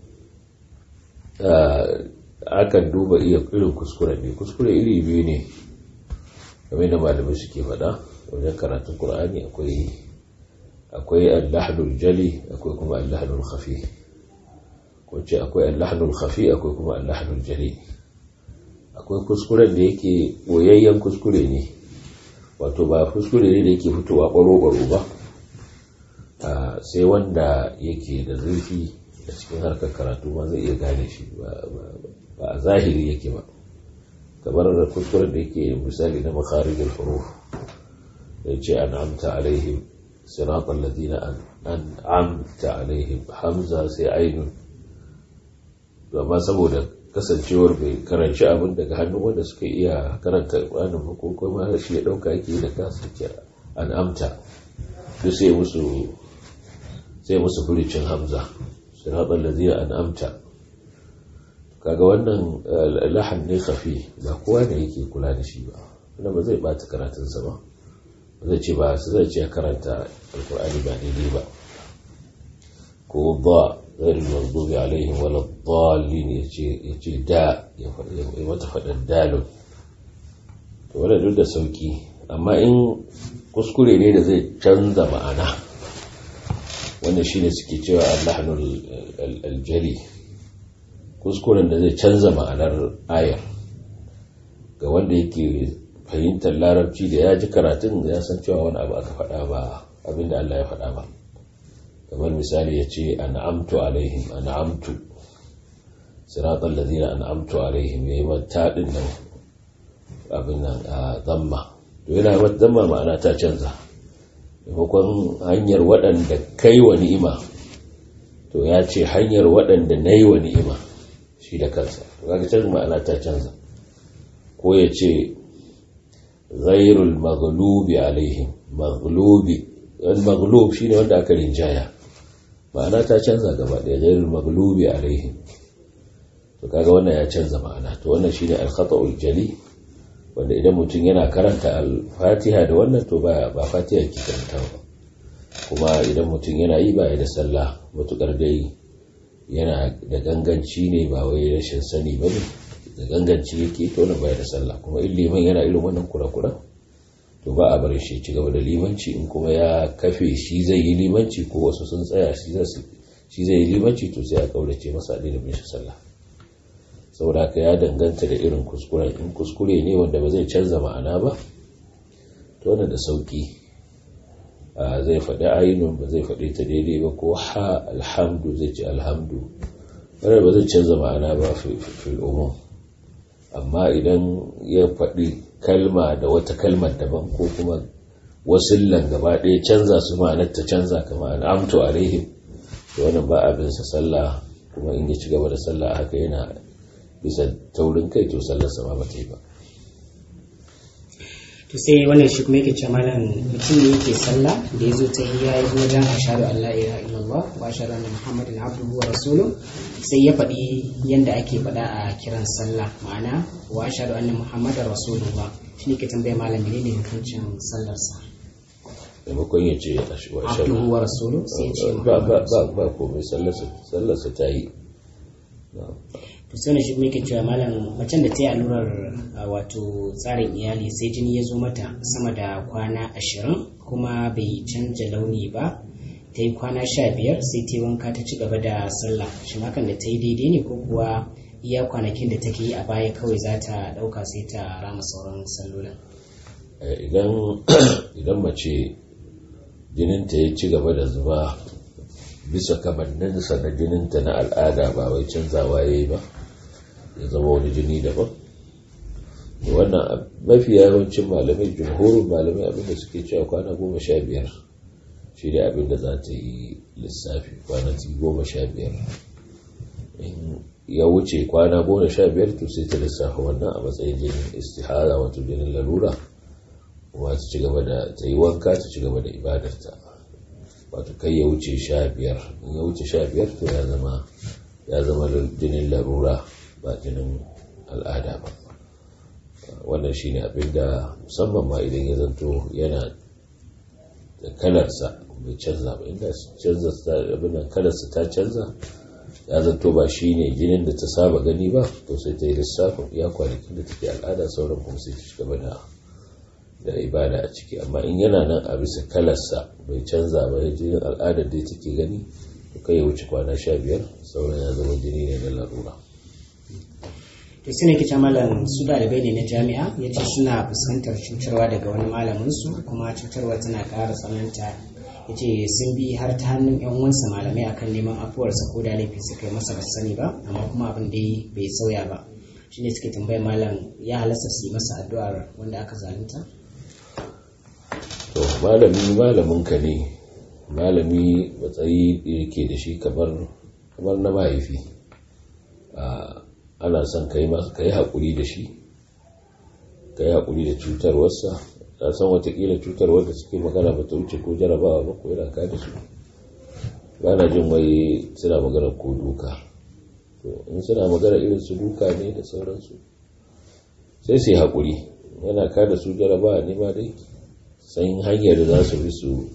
akan duba iya irin kuskure ne kuskure iri biyu ne game da malamai suke faɗa wajen karatun ƙur'ani akwai akwai allahnul jali akwai kuma allahnul khafi wacce akwai allahnul khafi akwai kuma allahnul jali akwai kuskuren da yake boyayyen kuskure ne wato ba kuskure ne da yake fitowa ɓaro-ɓaro ba sai wanda yake da zurfi a cikin harkar karatu ma zai iya gane shi ba a zahiri yake ba kamar da kuskuren da yake misali na makarijin huruf da ce an amta alaihim siratan ladina an amta alaihim hamza sai ainun amma saboda kasancewar bai karanci abin daga hannun wanda suka iya karanta ƙwanin ko kuma shi ya ɗauka yake da kasance an amta duk sai musu sai musu furicin hamza siratan ladina an amta kaga wannan lahan ne kafi ba kowa ne yake kula da shi ba wanda ba zai bata karatunsa ba ba zai ce ba su zai ce karanta alkur'ani ba daidai ba ko ba غير المغضوب عليهم ولا الضالين يجي دا mata faɗin dalon to wadda duk da sauki amma in kuskure ne da zai canza ma'ana wanda shi ne suke cewa allahnul aljali kuskuren da zai canza ma'anar ayar ga wanda yake fahimtar larabci da ya ji karatun ya san cewa wani abu aka faɗa ba abinda Allah ya faɗa ba kamar misali ya ce an'amtu alaihim an'amtu siratal ladina an'amtu alaihim yayi mata din nan abin nan a zamma to yana mata zamma ma'ana ta canza maimakon hanyar waɗanda kai wa ni'ima to ya ce hanyar waɗanda na yi wa ni'ima shi da kansa to kaga canza ma'ana ta canza ko ya ce ghairul maghlubi alaihim maghlubi wani maghlub shine wanda aka rinjaya ma'ana ta canza gaba ɗaya ghairul maghlubi alaihim to kaga wannan ya canza ma'ana to wannan shine al-khata'ul jali wanda idan mutum yana karanta al-fatiha da wannan to ba ba fatiha yake karanta ba kuma idan mutum yana yi ba ya da sallah matukar dai yana da ganganci ne ba wai rashin sani ba ne da ganganci yake to na baya da sallah kuma in liman yana irin wannan kura-kura to ba a bar shi ci gaba da limanci in kuma ya kafe shi zai yi limanci ko wasu sun tsaya shi zai yi limanci to sai a kaurace masa da bin shi sallah saboda haka ya danganta da irin kuskure in kuskure ne wanda ba zai canza ma'ana ba to wannan da sauki zai faɗi ainun ba zai faɗi ta daidai ba ko ha alhamdu zai ci alhamdu wannan ba zai canza ma'ana ba fil umum amma idan ya faɗi kalma da wata kalmar daban ko kuma wasillan gaba ɗaya canza su ma'anar ta canza kama an amto alaihim da wannan ba abin sa sallah kuma in ya ci gaba da sallah haka yana bisa taurin kai to sallar sama ba ta yi ba to sai wannan shi kuma yake ce malam mutum ne yake sallah da ya zo ta hiya ya zo wajen ashhadu an la ilaha illallah wa ashhadu anna muhammadin abduhu wa rasuluhu sai ya faɗi yanda ake faɗa a kiran sallah ma'ana wa ashhadu anna muhammadin rasulullah shi ne ke tambaya malam menene hukuncin sallarsa maimakon ya ce abduhu wa rasuluhu sai ya ce ba ba ba ba komai sallarsa ta yi to sai shi kuma yake cewa malam macen da ta yi allurar wato tsarin iyali sai jini ya zo mata sama da kwana ashirin kuma bai canja launi ba ta yi kwana sha biyar sai ta yi wanka ta ci gaba da sallah shin hakan da ta yi daidai ne ko kuwa iya kwanakin da take yi a baya kawai za ta ɗauka sai ta rama sauran sallolin idan mace jininta ya ci gaba da zuba bisa kamanninsa na jininta na al'ada ba wai canzawa ya yi ba ya zama wani jini daban wannan mafi yawancin malamai jumhurin malamai abinda suke cewa kwana goma sha biyar shi ne abinda za ta yi lissafi kwanaki goma sha biyar in ya wuce kwana goma sha biyar to sai ta lissafa wannan a matsayin jinin istihara wato jinin lalura kuma ta ci gaba da ta yi wanka ta ci gaba da ibadarta wato kai ya wuce sha biyar in ya wuce sha biyar to ya zama ya zama jinin larura ba jinin al'ada ba wannan shine abin da musamman ma idan ya zanto yana da kalarsa bai canza ba inda canza abin kalarsa ta canza ya zanto ba shi ne jinin da ta saba gani ba to sai ta yi lissafin iya kwanakin da take al'ada sauran kuma sai ta shiga da da ibada a ciki amma in yana nan a bisa kalarsa bai canza ba ya jinin al'adar da take gani to kai ya wuce kwana sha biyar sauran ya zama jini ne na larura to su ne kice malam su dalibai ne na jami'a ya ce suna fuskantar cutarwa daga wani malamin su kuma cutarwa tana ƙara tsananta ya ce sun bi har ta hannun yan uwansa malamai akan neman afuwarsa ko da laifi suka yi masa ba sani ba amma kuma abin da bai sauya ba shine suke tambayar malam ya halasta su yi masa addu'ar wanda aka zalunta to malami malamin ka ne malami matsayi yake da shi kamar kamar na mahaifi ana son ka yi haƙuri da shi ka yi haƙuri da cutarwarsa ta san watakila cutarwar da suke magana ba ta wuce ko jarabawa ba ko yana kada su ba na jin wai suna magana ko duka to in suna magana irin su duka ne da sauransu sai su yi haƙuri yana kada su jarabawa ne ma dai san hanyar da za su bi su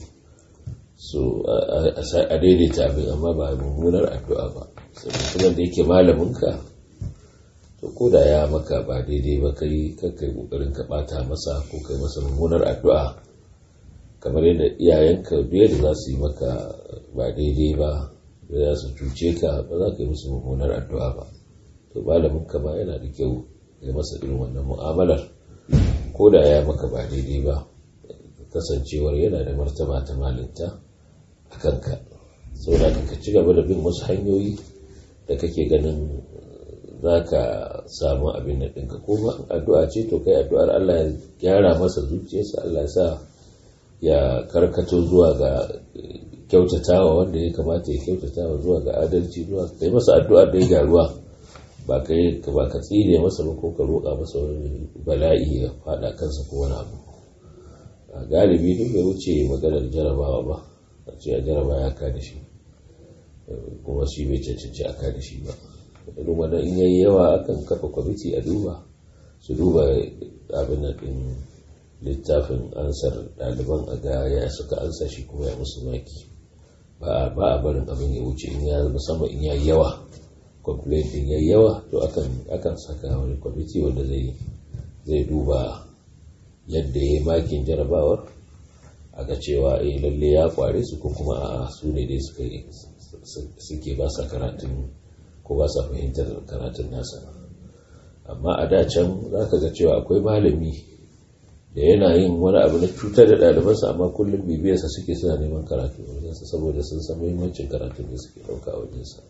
su a daidaita abin amma ba mummunar addu'a ba sai da yake malaminka to ko da ya maka ba daidai ba kai kai kokarin ka bata masa ko kai masa mummunar addu'a kamar yadda iyayenka biye da za su yi maka ba daidai ba da za su cuce ka ba za ka yi musu mummunar addu'a ba to malamin ka ma yana da kyau ya masa irin wannan mu'amalar ko da ya maka ba daidai ba kasancewar yana da martaba ta malinta a kanka saboda ka ci gaba da bin wasu hanyoyi da kake ganin za ka samu abin da ɗinka ko addu'a ce to kai addu'ar Allah ya gyara masa zuciyarsa Allah ya sa ya karkato zuwa ga kyautatawa wanda ya kamata ya kyautatawa zuwa ga adalci zuwa kai masa addu'ar da ya gyaruwa ba kai ba ka tsire masa ba ko ka roƙa masa wani bala'i ya faɗa kansa ko wani abu a galibi duk bai wuce maganar jarabawa ba a ce a jaraba ya ka da shi kuma shi bai cancanci a ka da shi ba irin wannan in yayi yawa akan kafa kwamiti a duba su duba abin da din littafin ansar ɗaliban a ga ya suka ansa shi kuma ya musu maki ba a barin abin ya wuce in ya musamman in yayi yawa complaint din yayi yawa to akan akan saka wani kwamiti wanda zai zai duba yadda ya makin jarabawar a ga cewa eh lalle ya kware su ko kuma a su ne dai suka suke ba sa karatun ko ba sa fahimtar karatun nasa amma a da can za ka ga cewa akwai malami da yana yin wani abu na cutar da ɗalibansa amma kullum bibiyarsa suke suna neman karatu wajensa saboda sun san muhimmancin karatun da suke ɗauka a wajensa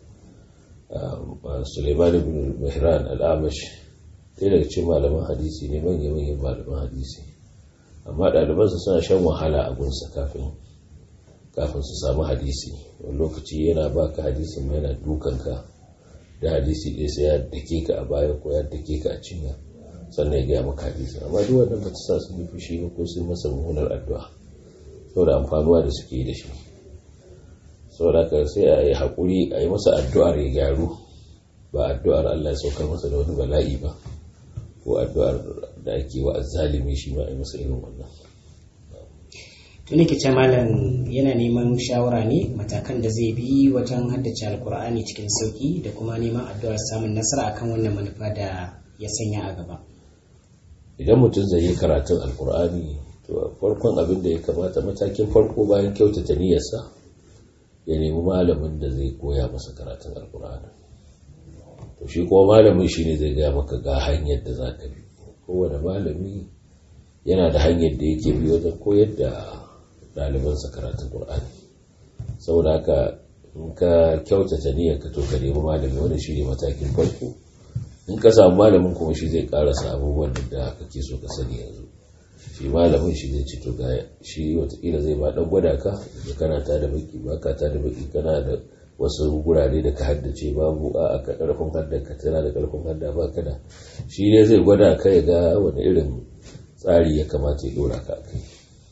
suleiman ibn mihran al'amash ɗaya daga cikin malaman hadisi ne manya-manyan malaman hadisi amma ɗalibansa suna shan wahala a gunsa kafin kafin su samu hadisi wani lokaci yana baka hadisin mai yana dukanka da hadisi ɗaya sai ya dake ka a baya ko ya dake ka a cinya sannan ya gaya maka hadisi amma duk wannan bata sa sun yi fushi ba ko sun masa mummunar addu'a saboda amfanuwa da suke da shi saboda haka sai a yi haƙuri a yi masa addu'ar ya gyaru ba addu'ar Allah ya saukar masa da wani bala'i ba ko addu'ar da ake wa azzalimi shi ma a yi masa irin wannan tuni ke malam yana neman shawara ne matakan da zai bi wajen haddace alkur'ani cikin sauki da kuma neman addu'ar samun nasara akan wannan manufa da ya sanya a gaba idan mutum zai yi karatun alkur'ani to farkon abin da ya kamata matakin farko bayan kyautata niyyarsa ya nemi malamin da zai koya masa karatun alkur'ani to shi kuma malamin shi ne zai gaya maka ga hanyar da za ka bi kowane malami yana da hanyar da yake bi wajen koyar da ɗalibansa karatun ƙur'ani saboda haka in ka kyautata niyyar ka to ka nemi malami wani shi ne matakin farko in ka samu malamin kuma shi zai karasa abubuwan da kake so ka sani yanzu shi malamin shi zai ci to ga shi watakila zai ba dan gwada ka da kana ta da baki ba ka ta da baki kana da wasu gurare da ka haddace babu a ka karfin hadda ka tana da karfin hadda ba ka da shi ne zai gwada ka ya ga wani irin tsari ya kamata ya dora ka kai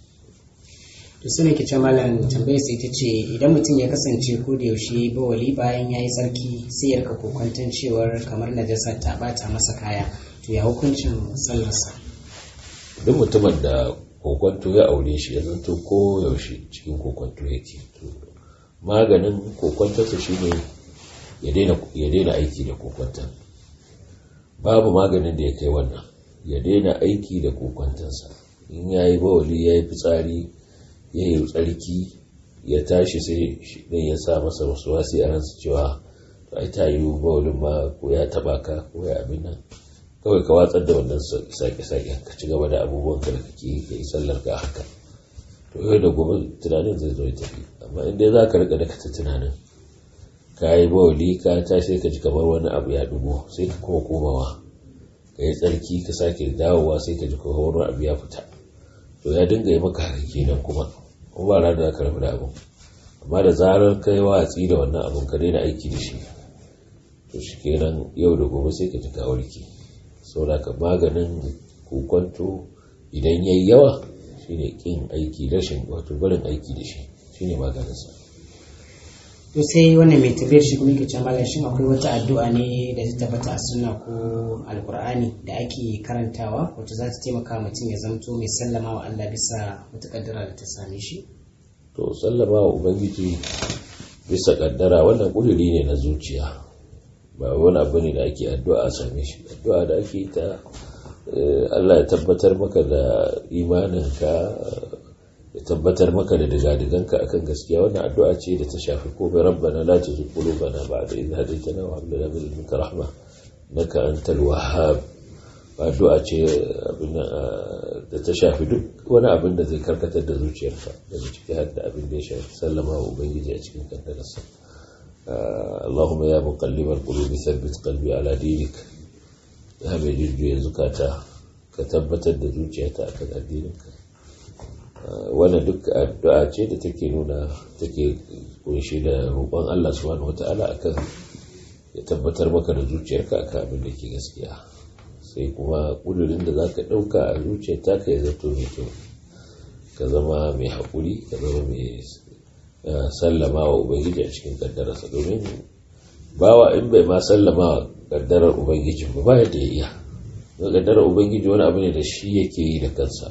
to su ne ke malam tambayar sai ta ce idan mutum ya kasance ko da yaushe bawali bayan ya yi tsarki sai ya rika kokwanton cewar kamar najasa ta bata masa kaya to ya hukuncin sallarsa duk mutumin da kokonto ya aure shi ya zanto ko yaushe cikin kokonto yake maganin kokontarsa shine ya daina aiki da kokontar babu maganin da ya kai wannan ya daina aiki da kokontarsa in ya yi bawali ya yi fitsari ya yi tsarki ya tashi sai ne ya sa masa wasu wasi a ransa cewa ai ta yi bawalin ma ko ya taba ka ko ya abin nan kawai ka watsar da wannan sake-sake ka ci gaba da abubuwan ka da kake ka yi sallar ka haka to yau da gobe tunanin zai zo ya tafi amma inda za ka rika da ta tunanin ka yi bawali ka ta sai ka ji kamar wani abu ya dubo sai ka kuma komawa ka yi tsarki ka sake dawowa sai ka ji kamar wani abu ya fita to ya dinga yi maka haka kenan kuma kuma ba ranar da ka rabu da abu amma da zarar ka yi watsi da wannan abun ka daina aiki da shi to shi kenan yau da gobe sai ka ji ka warke saboda ka maganin kokonto idan yayi yawa shine kin aiki rashin wato barin aiki da shi shine maganinsa to sai wannan mai tafiyar shi kuma yake can malam shin akwai wata addu'a ne da ta tabbata a sunna ko alkur'ani da ake karantawa wacce za ta taimaka mutum ya zamto mai sallama wa Allah bisa wata kaddara da ta same shi to sallama wa ubangiji bisa kaddara wannan kuduri ne na zuciya ba wani abu ne da ake addu'a a same shi addu'a da ake ta Allah ya tabbatar maka da imaninka ya tabbatar maka da digadiganka akan gaskiya wannan addu'a ce da ta shafi ko bai rabbana la tuzigh qulubana ba'da idh hadaytana wa hab lana min ladunka rahma innaka antal wahhab addu'a ce da ta shafi duk wani abin da zai karkatar da zuciyarka daga ciki har da abin da ya shafi sallama wa ubangiji a cikin kaddararsa اللهم يا مقلب القلوب ثبت قلبي على دينك ya mai jujjuya zukata ka tabbatar da zuciyata a kan addininka wannan duk addu'a ce da take nuna take kunshi da roƙon Allah subhanahu wata'ala akan ya tabbatar maka da zuciyarka akan abin da ke gaskiya sai kuma ƙudurin da zaka ɗauka a zuciyar taka ya zato mai kyau ka zama mai haƙuri ka zama mai sallama wa ubangiji a cikin kaddararsa domin bawa in bai ma sallama kaddarar ubangiji ba ba yadda ya iya kaddarar ubangiji wani abu ne da shi yake yi da kansa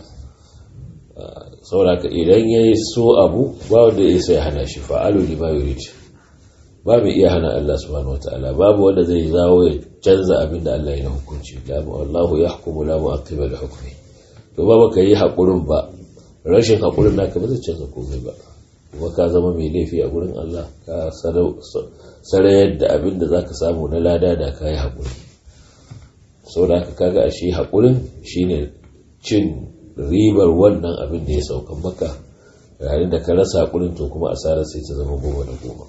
sauraka idan ya yi so abu ba wanda ya sai hana shi fa'alu lima yurid ba mai iya hana Allah subhanahu wataala babu wanda zai zawo ya canza abin da Allah ya na hukunci la wallahu yahkumu la mu'aqqiba li hukmi to ba baka yi hakurin ba rashin hakurin naka ba zai canza komai ba kuma ka zama mai laifi a gurin Allah ka sarayar da abin da za ka samu na lada da ka yi haƙuri sau da aka kaga a shi haƙurin shine cin ribar wannan abin da ya saukan maka yayin da ka rasa haƙurin to kuma asarar sai ta zama goma da goma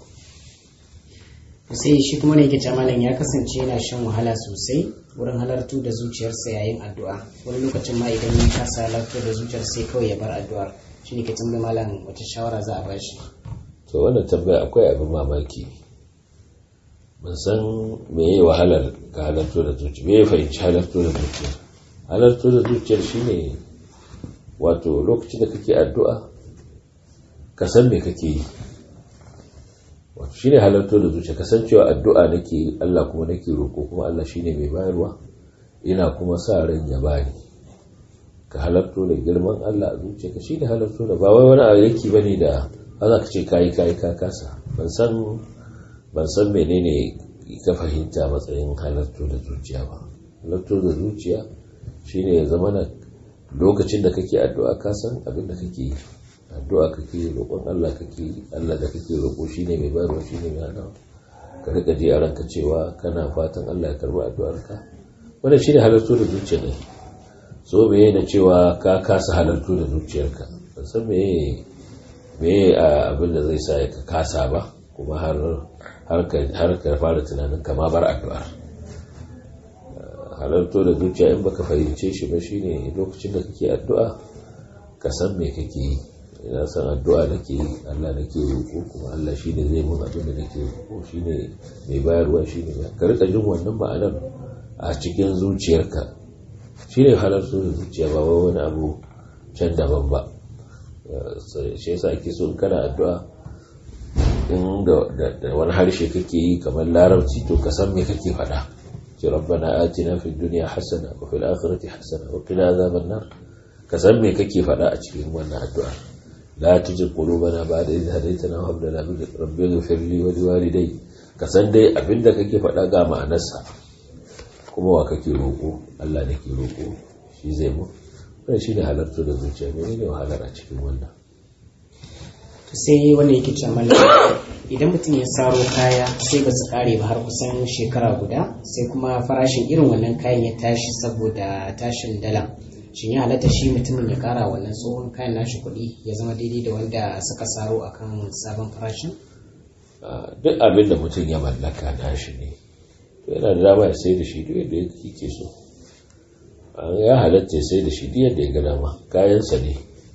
sai shi kuma ne yake malam ya kasance yana shan wahala sosai wurin halartu da zuciyarsa yayin addu'a wani lokacin ma idan ya kasa halartu da zuciyar sai kawai ya bar addu'ar shi ne ke tambayi malam wata shawara za a ba shi to wannan tambaya akwai abin mamaki ban san me yi wahalar ka halarto da zuciya me ya fahimci halarto da zuciya halarto da zuciyar shine wato lokacin da kake addu'a ka san me kake yi wato shine halarto da zuciya ka san cewa addu'a nake yi Allah kuma nake roƙo kuma Allah shine mai bayarwa ina kuma sa ran ya bani ka halarto da girman Allah a zuciyarka shine halarto da ba wai wani abu yake bane da za ka ce kayi kayi ka kasa ban san ban san menene ka fahimta matsayin halarto da zuciya ba halarto da zuciya shine ya zama na lokacin da kake addu'a ka san abin da kake yi addu'a kake roƙon Allah kake yi Allah da kake roƙo shine mai bayarwa shine mai hanawa ka rika ji a ranka cewa kana fatan Allah ya karbi addu'arka wannan shine halarto da zuciya ne so me da cewa ka kasa halarto da zuciyarka ban san me me abin da zai sa ka kasa ba kuma har har ka fara tunanin kama bar addu'ar halarto da zuciya in baka fahimce shi ba shine lokacin da kake addu'a ka san me kake yi ina san addu'a nake yi Allah nake roƙo kuma Allah shine zai mun abin da nake roƙo shine mai bayarwa shine ka rika jin wannan ma'anar a cikin zuciyarka shine halarto da zuciya ba wani abu can daban ba shi yasa ake so in kana addu'a in da wani harshe kake yi kamar larabci to ka san me kake faɗa ce rabbana atina fid dunya hasana wa fil akhirati hasana wa qina azaban nar ka san me kake faɗa a cikin wannan addu'a la tujid qulubana ba'da idh hadaytana wa hab lana min rabbika ighfir li wa liwalidayya ka san dai abinda kake faɗa ga ma'anarsa kuma wa kake roƙo Allah ne ke roƙo shi zai mu wannan shine halarta da zuciya ne ne wahalar a cikin wannan sai wanda yake cewa mallam idan mutum ya saro kaya sai ba su kare ba har kusan shekara guda sai kuma farashin irin wannan kayan ya tashi saboda tashin dala shin ya halatta shi mutumin ya kara wannan tsohon kayan nashi kuɗi ya zama daidai da wanda suka saro akan sabon farashin duk abin da mutum ya mallaka nashi ne to yana da dama ya sai da shi duk yadda yake so ya halatta ya sai da shi duk yadda ya ga dama kayansa ne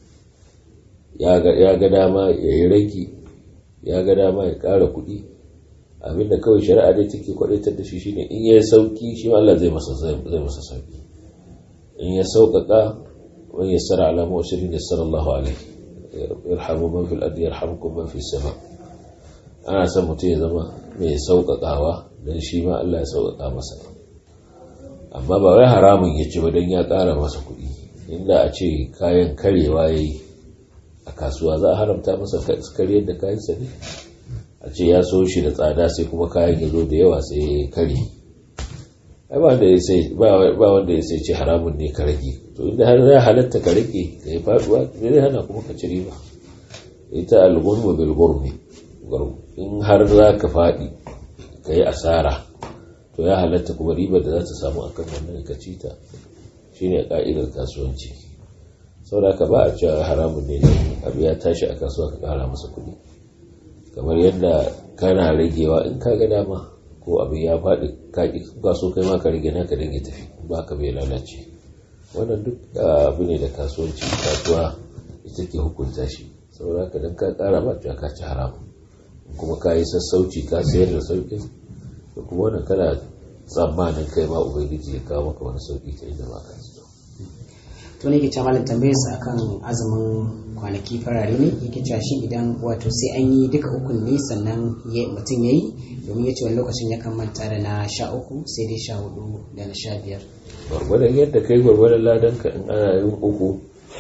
ya ga dama ya yi ragi ya ga dama ya ƙara kuɗi abinda kawai shari'a dai take kwaɗaitar da shi shine in ya sauki shi Allah zai masa zai masa sauki in ya sauƙaƙa wani ya sara alama wa shirin ya sara Allah alaihi yarhamu man fil ardi yarhamukum man fis sama ana son mutum ya zama mai sauƙaƙawa dan shi ma Allah ya sauƙaƙa masa amma ba wai haramun ya ci ba don ya ƙara masa kuɗi inda a ce kayan karewa ya yi a kasuwa za a haramta masa karyar da kayansa ne a ce ya so shi da tsada sai kuma kayan ya zo da yawa sai ya kare ai ba wanda ya sai ba wanda ya sai ce haramun ne ka rage to inda har ya halatta ka rage ka yi faduwa me zai hana kuma ka ci riba ita al-ghurmu bil ghurmi in har za ka faɗi ka yi asara to ya halatta kuma ribar da za ta samu akan wannan ka ci ta shine ka'idar kasuwanci saboda ka ba a cewa haramun ne abu ya tashi a kasuwa ka kara masa kuɗi kamar yadda kana ragewa in ka ga dama ko abin ya faɗi ka so kai ma ka rage naka dan ya tafi ba ka bai lalace wannan duk abu ne da kasuwanci kasuwa ita ke hukunta shi saboda ka dan ka kara ba cewa ka ci haramun kuma ka yi sassauci ka sayar da sauƙin da kuma wannan kana tsammanin kai ma ubangiji ya kawo maka wani sauƙi ta inda ba ka to ne ke cewa malam tambayar sa akan azumin kwanaki farare ne yake cewa shi idan wato sai an yi duka ukun ne sannan mutum ya yi domin ya ce wani lokacin ya kan manta da na sha uku sai dai sha hudu da na sha biyar gwargwadon yadda kai gwargwadon ladan ka in ana yin uku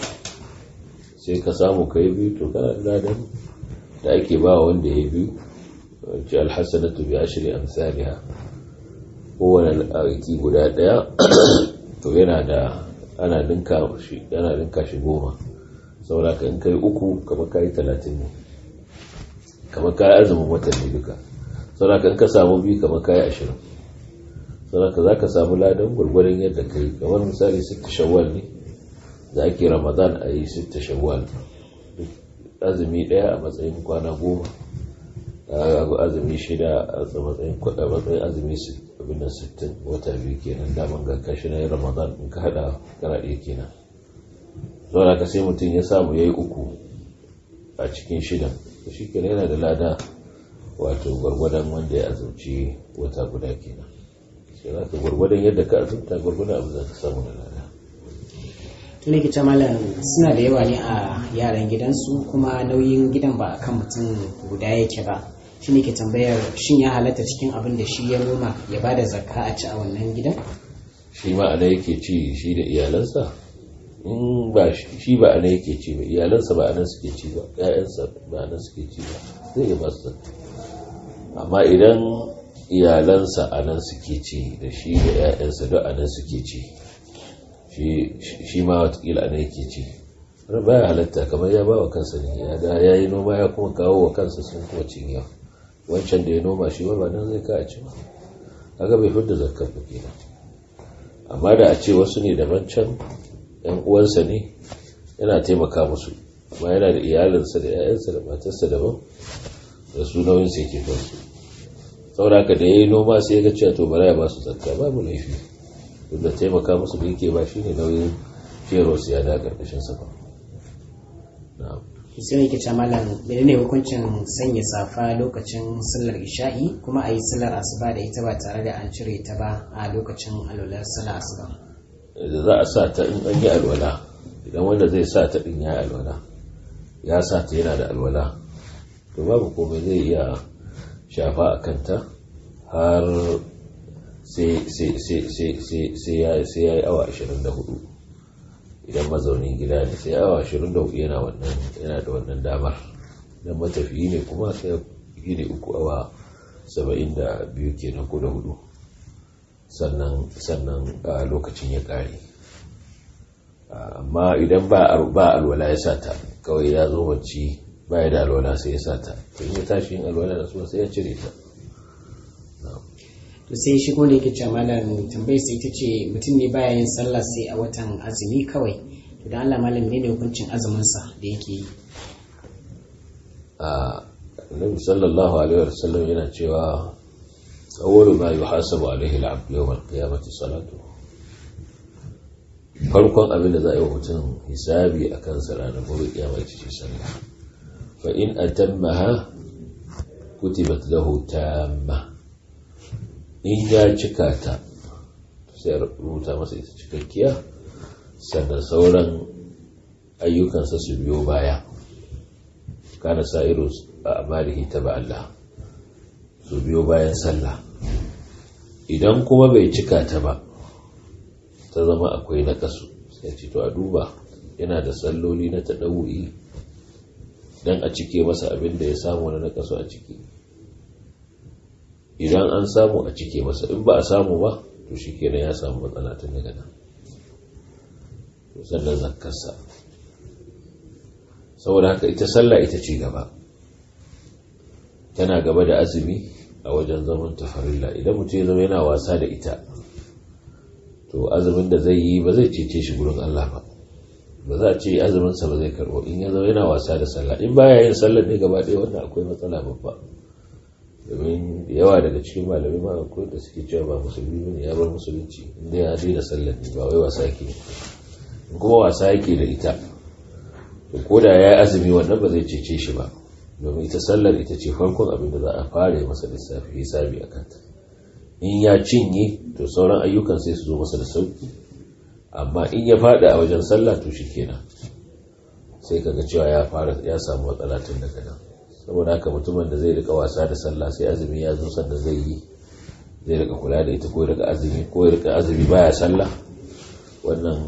sai ka samu ka yi biyu to kana ladan da ake ba wanda ya biyu ce alhassanatu bi ashri amsalha kowane aiki guda daya to yana da ana dinka shi yana dinka shi goma saboda ka in kai uku kamar kai talatin ne kamar kai azumin watan ne duka saboda ka in ka samu biyu kamar kai ashirin saboda ka za ka samu ladan gwargwadon yadda kai kamar misali sitta shawwal ne da ake ramadan a yi sitta shawwal azumi daya a matsayin kwana goma azumi shida a matsayin kwada matsayin azumi abin da sittin wata biyu kenan daman ga kashi na ramadan in ka hada kara ɗaya kenan zuwa ka sai mutum ya samu ya yi uku a cikin shidan da shi kenan yana da lada wato gwargwadon wanda ya azumci wata guda kenan sai za ka gwargwadon yadda ka azumta gwargwadon abin da ka samu da lada tun ke malam suna da yawa ne a yaran gidansu kuma nauyin gidan ba akan mutum guda yake ba shi ne ke tambayar shin ya halatta cikin abin da shi ya noma ya ba da zakka a ci a wannan gidan shi ma ana yake ci shi da iyalansa in ba shi ba ana yake ci ba iyalansa ba anan suke ci ba ƴaƴansa ba anan suke ci ba zai iya ba su zakka amma idan iyalansa anan suke ci da shi da ƴaƴansa duk anan suke ci shi ma watakila ana yake ci ba ya halatta kamar ya ba wa kansa ne ya da ya yi noma ya kuma kawo wa kansa sun kuma cinye wancan da ya noma shi ba nan zai ka a ci ba kaga bai fidda zakar ba kenan amma da a ce wasu ne daban can yan uwansa ne yana taimaka musu amma yana da iyalinsa da 'ya'yansa da matarsa daban da su nauyin sai ke kansu saboda haka da ya yi noma sai ya ga cewa to bara ya ba su zakka babu laifi da taimaka musu da yake ba shi ne nauyin feros ya da ƙarƙashin sa ba sai ne ke ce malam ne hukuncin sanya safa lokacin sallar isha'i kuma a yi sallar asuba da ita ba tare da an cire ta ba a lokacin alwalar sallar asuba da za a sa ta in an yi alwala idan wanda zai sa ta din ya alwala ya sa ta yana da alwala to babu komai zai iya shafa a kanta har sai ya yi awa 24 idan mazaunin gida ne sai awa 24 yana wannan yana da wannan damar idan matafiyi ne kuma sai yi ne uku awa 72 kenan ko da hudu sannan sannan a lokacin ya kare amma idan ba ba alwala ya sata kawai ya zo bacci baya da alwala sai ya sata to in ya tashi yin alwala da su sai ya cire ta to sai shigo ne yake cewa malam tambayar sai ita ce mutum ne baya yin sallah sai a watan azumi kawai to dan Allah malam ne hukuncin azumin sa da yake yi a Nabi sallallahu alaihi wasallam yana cewa awwalu ma yuhasabu alaihi al-'abd yawm al-qiyamati salatu farkon abin da za a yi wa mutum hisabi akan sa ranar gobe kiyama ita ce sallah fa in atammaha kutibat lahu tamma in ya cika ta sai rubuta masa ita cikakkiya sannan sauran ayyukansa su biyo baya kana sa'iru a amalihi ta Allah su biyo bayan sallah idan kuma bai cika ta ba ta zama akwai nakasu sai ce to a duba yana da salloli na taɗa'u'i don a cike masa abin da ya samu na nakasu a ciki idan an samu a cike masa in ba a samu ba to shi kenan ya samu matsala tun daga nan sannan zakkarsa saboda haka ita sallah ita ce gaba tana gaba da azumi a wajen zaman tafarilla idan mutum ya zama yana wasa da ita to azumin da zai yi ba zai cece shi gurin Allah ba ba za a ce azuminsa ba zai karbo in ya zama yana wasa da sallah in baya yin sallar ne gaba ɗaya wannan akwai matsala babba domin yawa daga cikin malamai ma akwai da suke cewa ba musulmi ne ya bar musulunci inda ya daina sallar ne ba wai wasa yake in kuma wasa yake da ita to ko da ya yi azumi wannan ba zai cece shi ba domin ita sallar ita ce farkon abin da za a fara masa lissafi hisabi a kanta in ya cinye to sauran ayyukan sai su zo masa da sauki amma in ya fada a wajen sallah to shi kenan sai kaga cewa ya fara ya samu matsala tun daga nan saboda haka mutumin da zai rika wasa da sallah sai azumi ya zo sanda zai yi zai rika kula da ita ko ya rika azumi ko ya rika azumi baya sallah wannan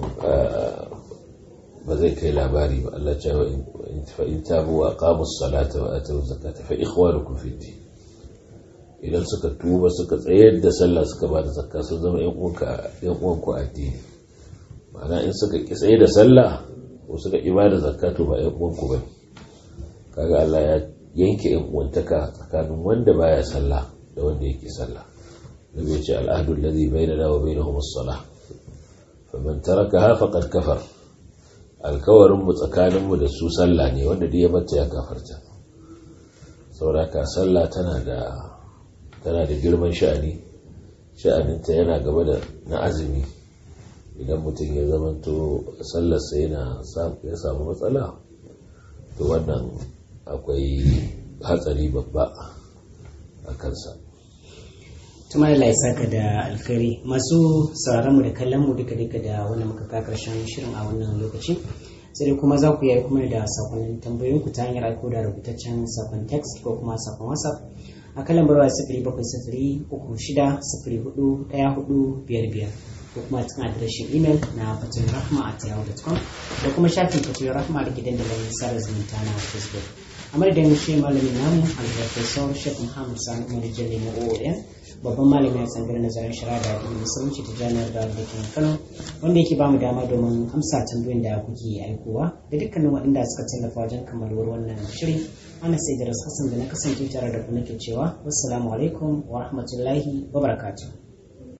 ba zai kai labari ba Allah ce fa in tabu wa aqamus salata wa atu zakata fa ikhwanukum fi din idan suka tuba suka tsayar da sallah suka ba da zakka sun zama yan uwanka yan uwanku addini ma'ana in suka ki tsaye da sallah ko suka ki ba da zakka to ba yan uwanku bane kaga Allah ya yanke yan uwantaka tsakanin wanda baya sallah da wanda yake sallah nabi ya ce al'ahdu alladhi bainana wa bainahum as-salah faman tarakaha faqad kafar alkawarin mu tsakanin mu da su sallah ne wanda duk ya bata ya kafarta sauraka sallah tana da tana da girman sha'ani sha'aninta yana gaba da na azumi idan mutum ya zamanto sallarsa yana ya samu matsala to wannan akwai hatsari babba a kansa tuma da saka da alkhairi masu sauraron mu da kallon mu duka duka da wannan muka ka karshen shirin a wannan lokaci sai dai kuma za ku yi kuma da sakonnin tambayoyin ku ta hanyar aiko da rubutaccen sakon text ko kuma sakon whatsapp a kan lambar waya sifiri bakwai sifiri uku shida sifiri hudu ɗaya hudu biyar biyar ko kuma cikin adireshin imel na fatin rahma a yahoo.com da kuma shafin fatin rahma da gidan da sada zumunta na facebook a madadin shi malamin namu alprofesor shek muhammad sani umar jalli na oon babban malami a tsangar nazarin shara da addinin musulunci ta jami'ar da da ke kano wanda yake bamu dama domin amsa tambayoyin da kuke aikowa da dukkanin waɗanda suka tallafa wajen kammaluwar wannan shirin ana sai da hassan da na kasance tare da ku nake cewa wassalamu alaikum wa rahmatullahi wa barakatuh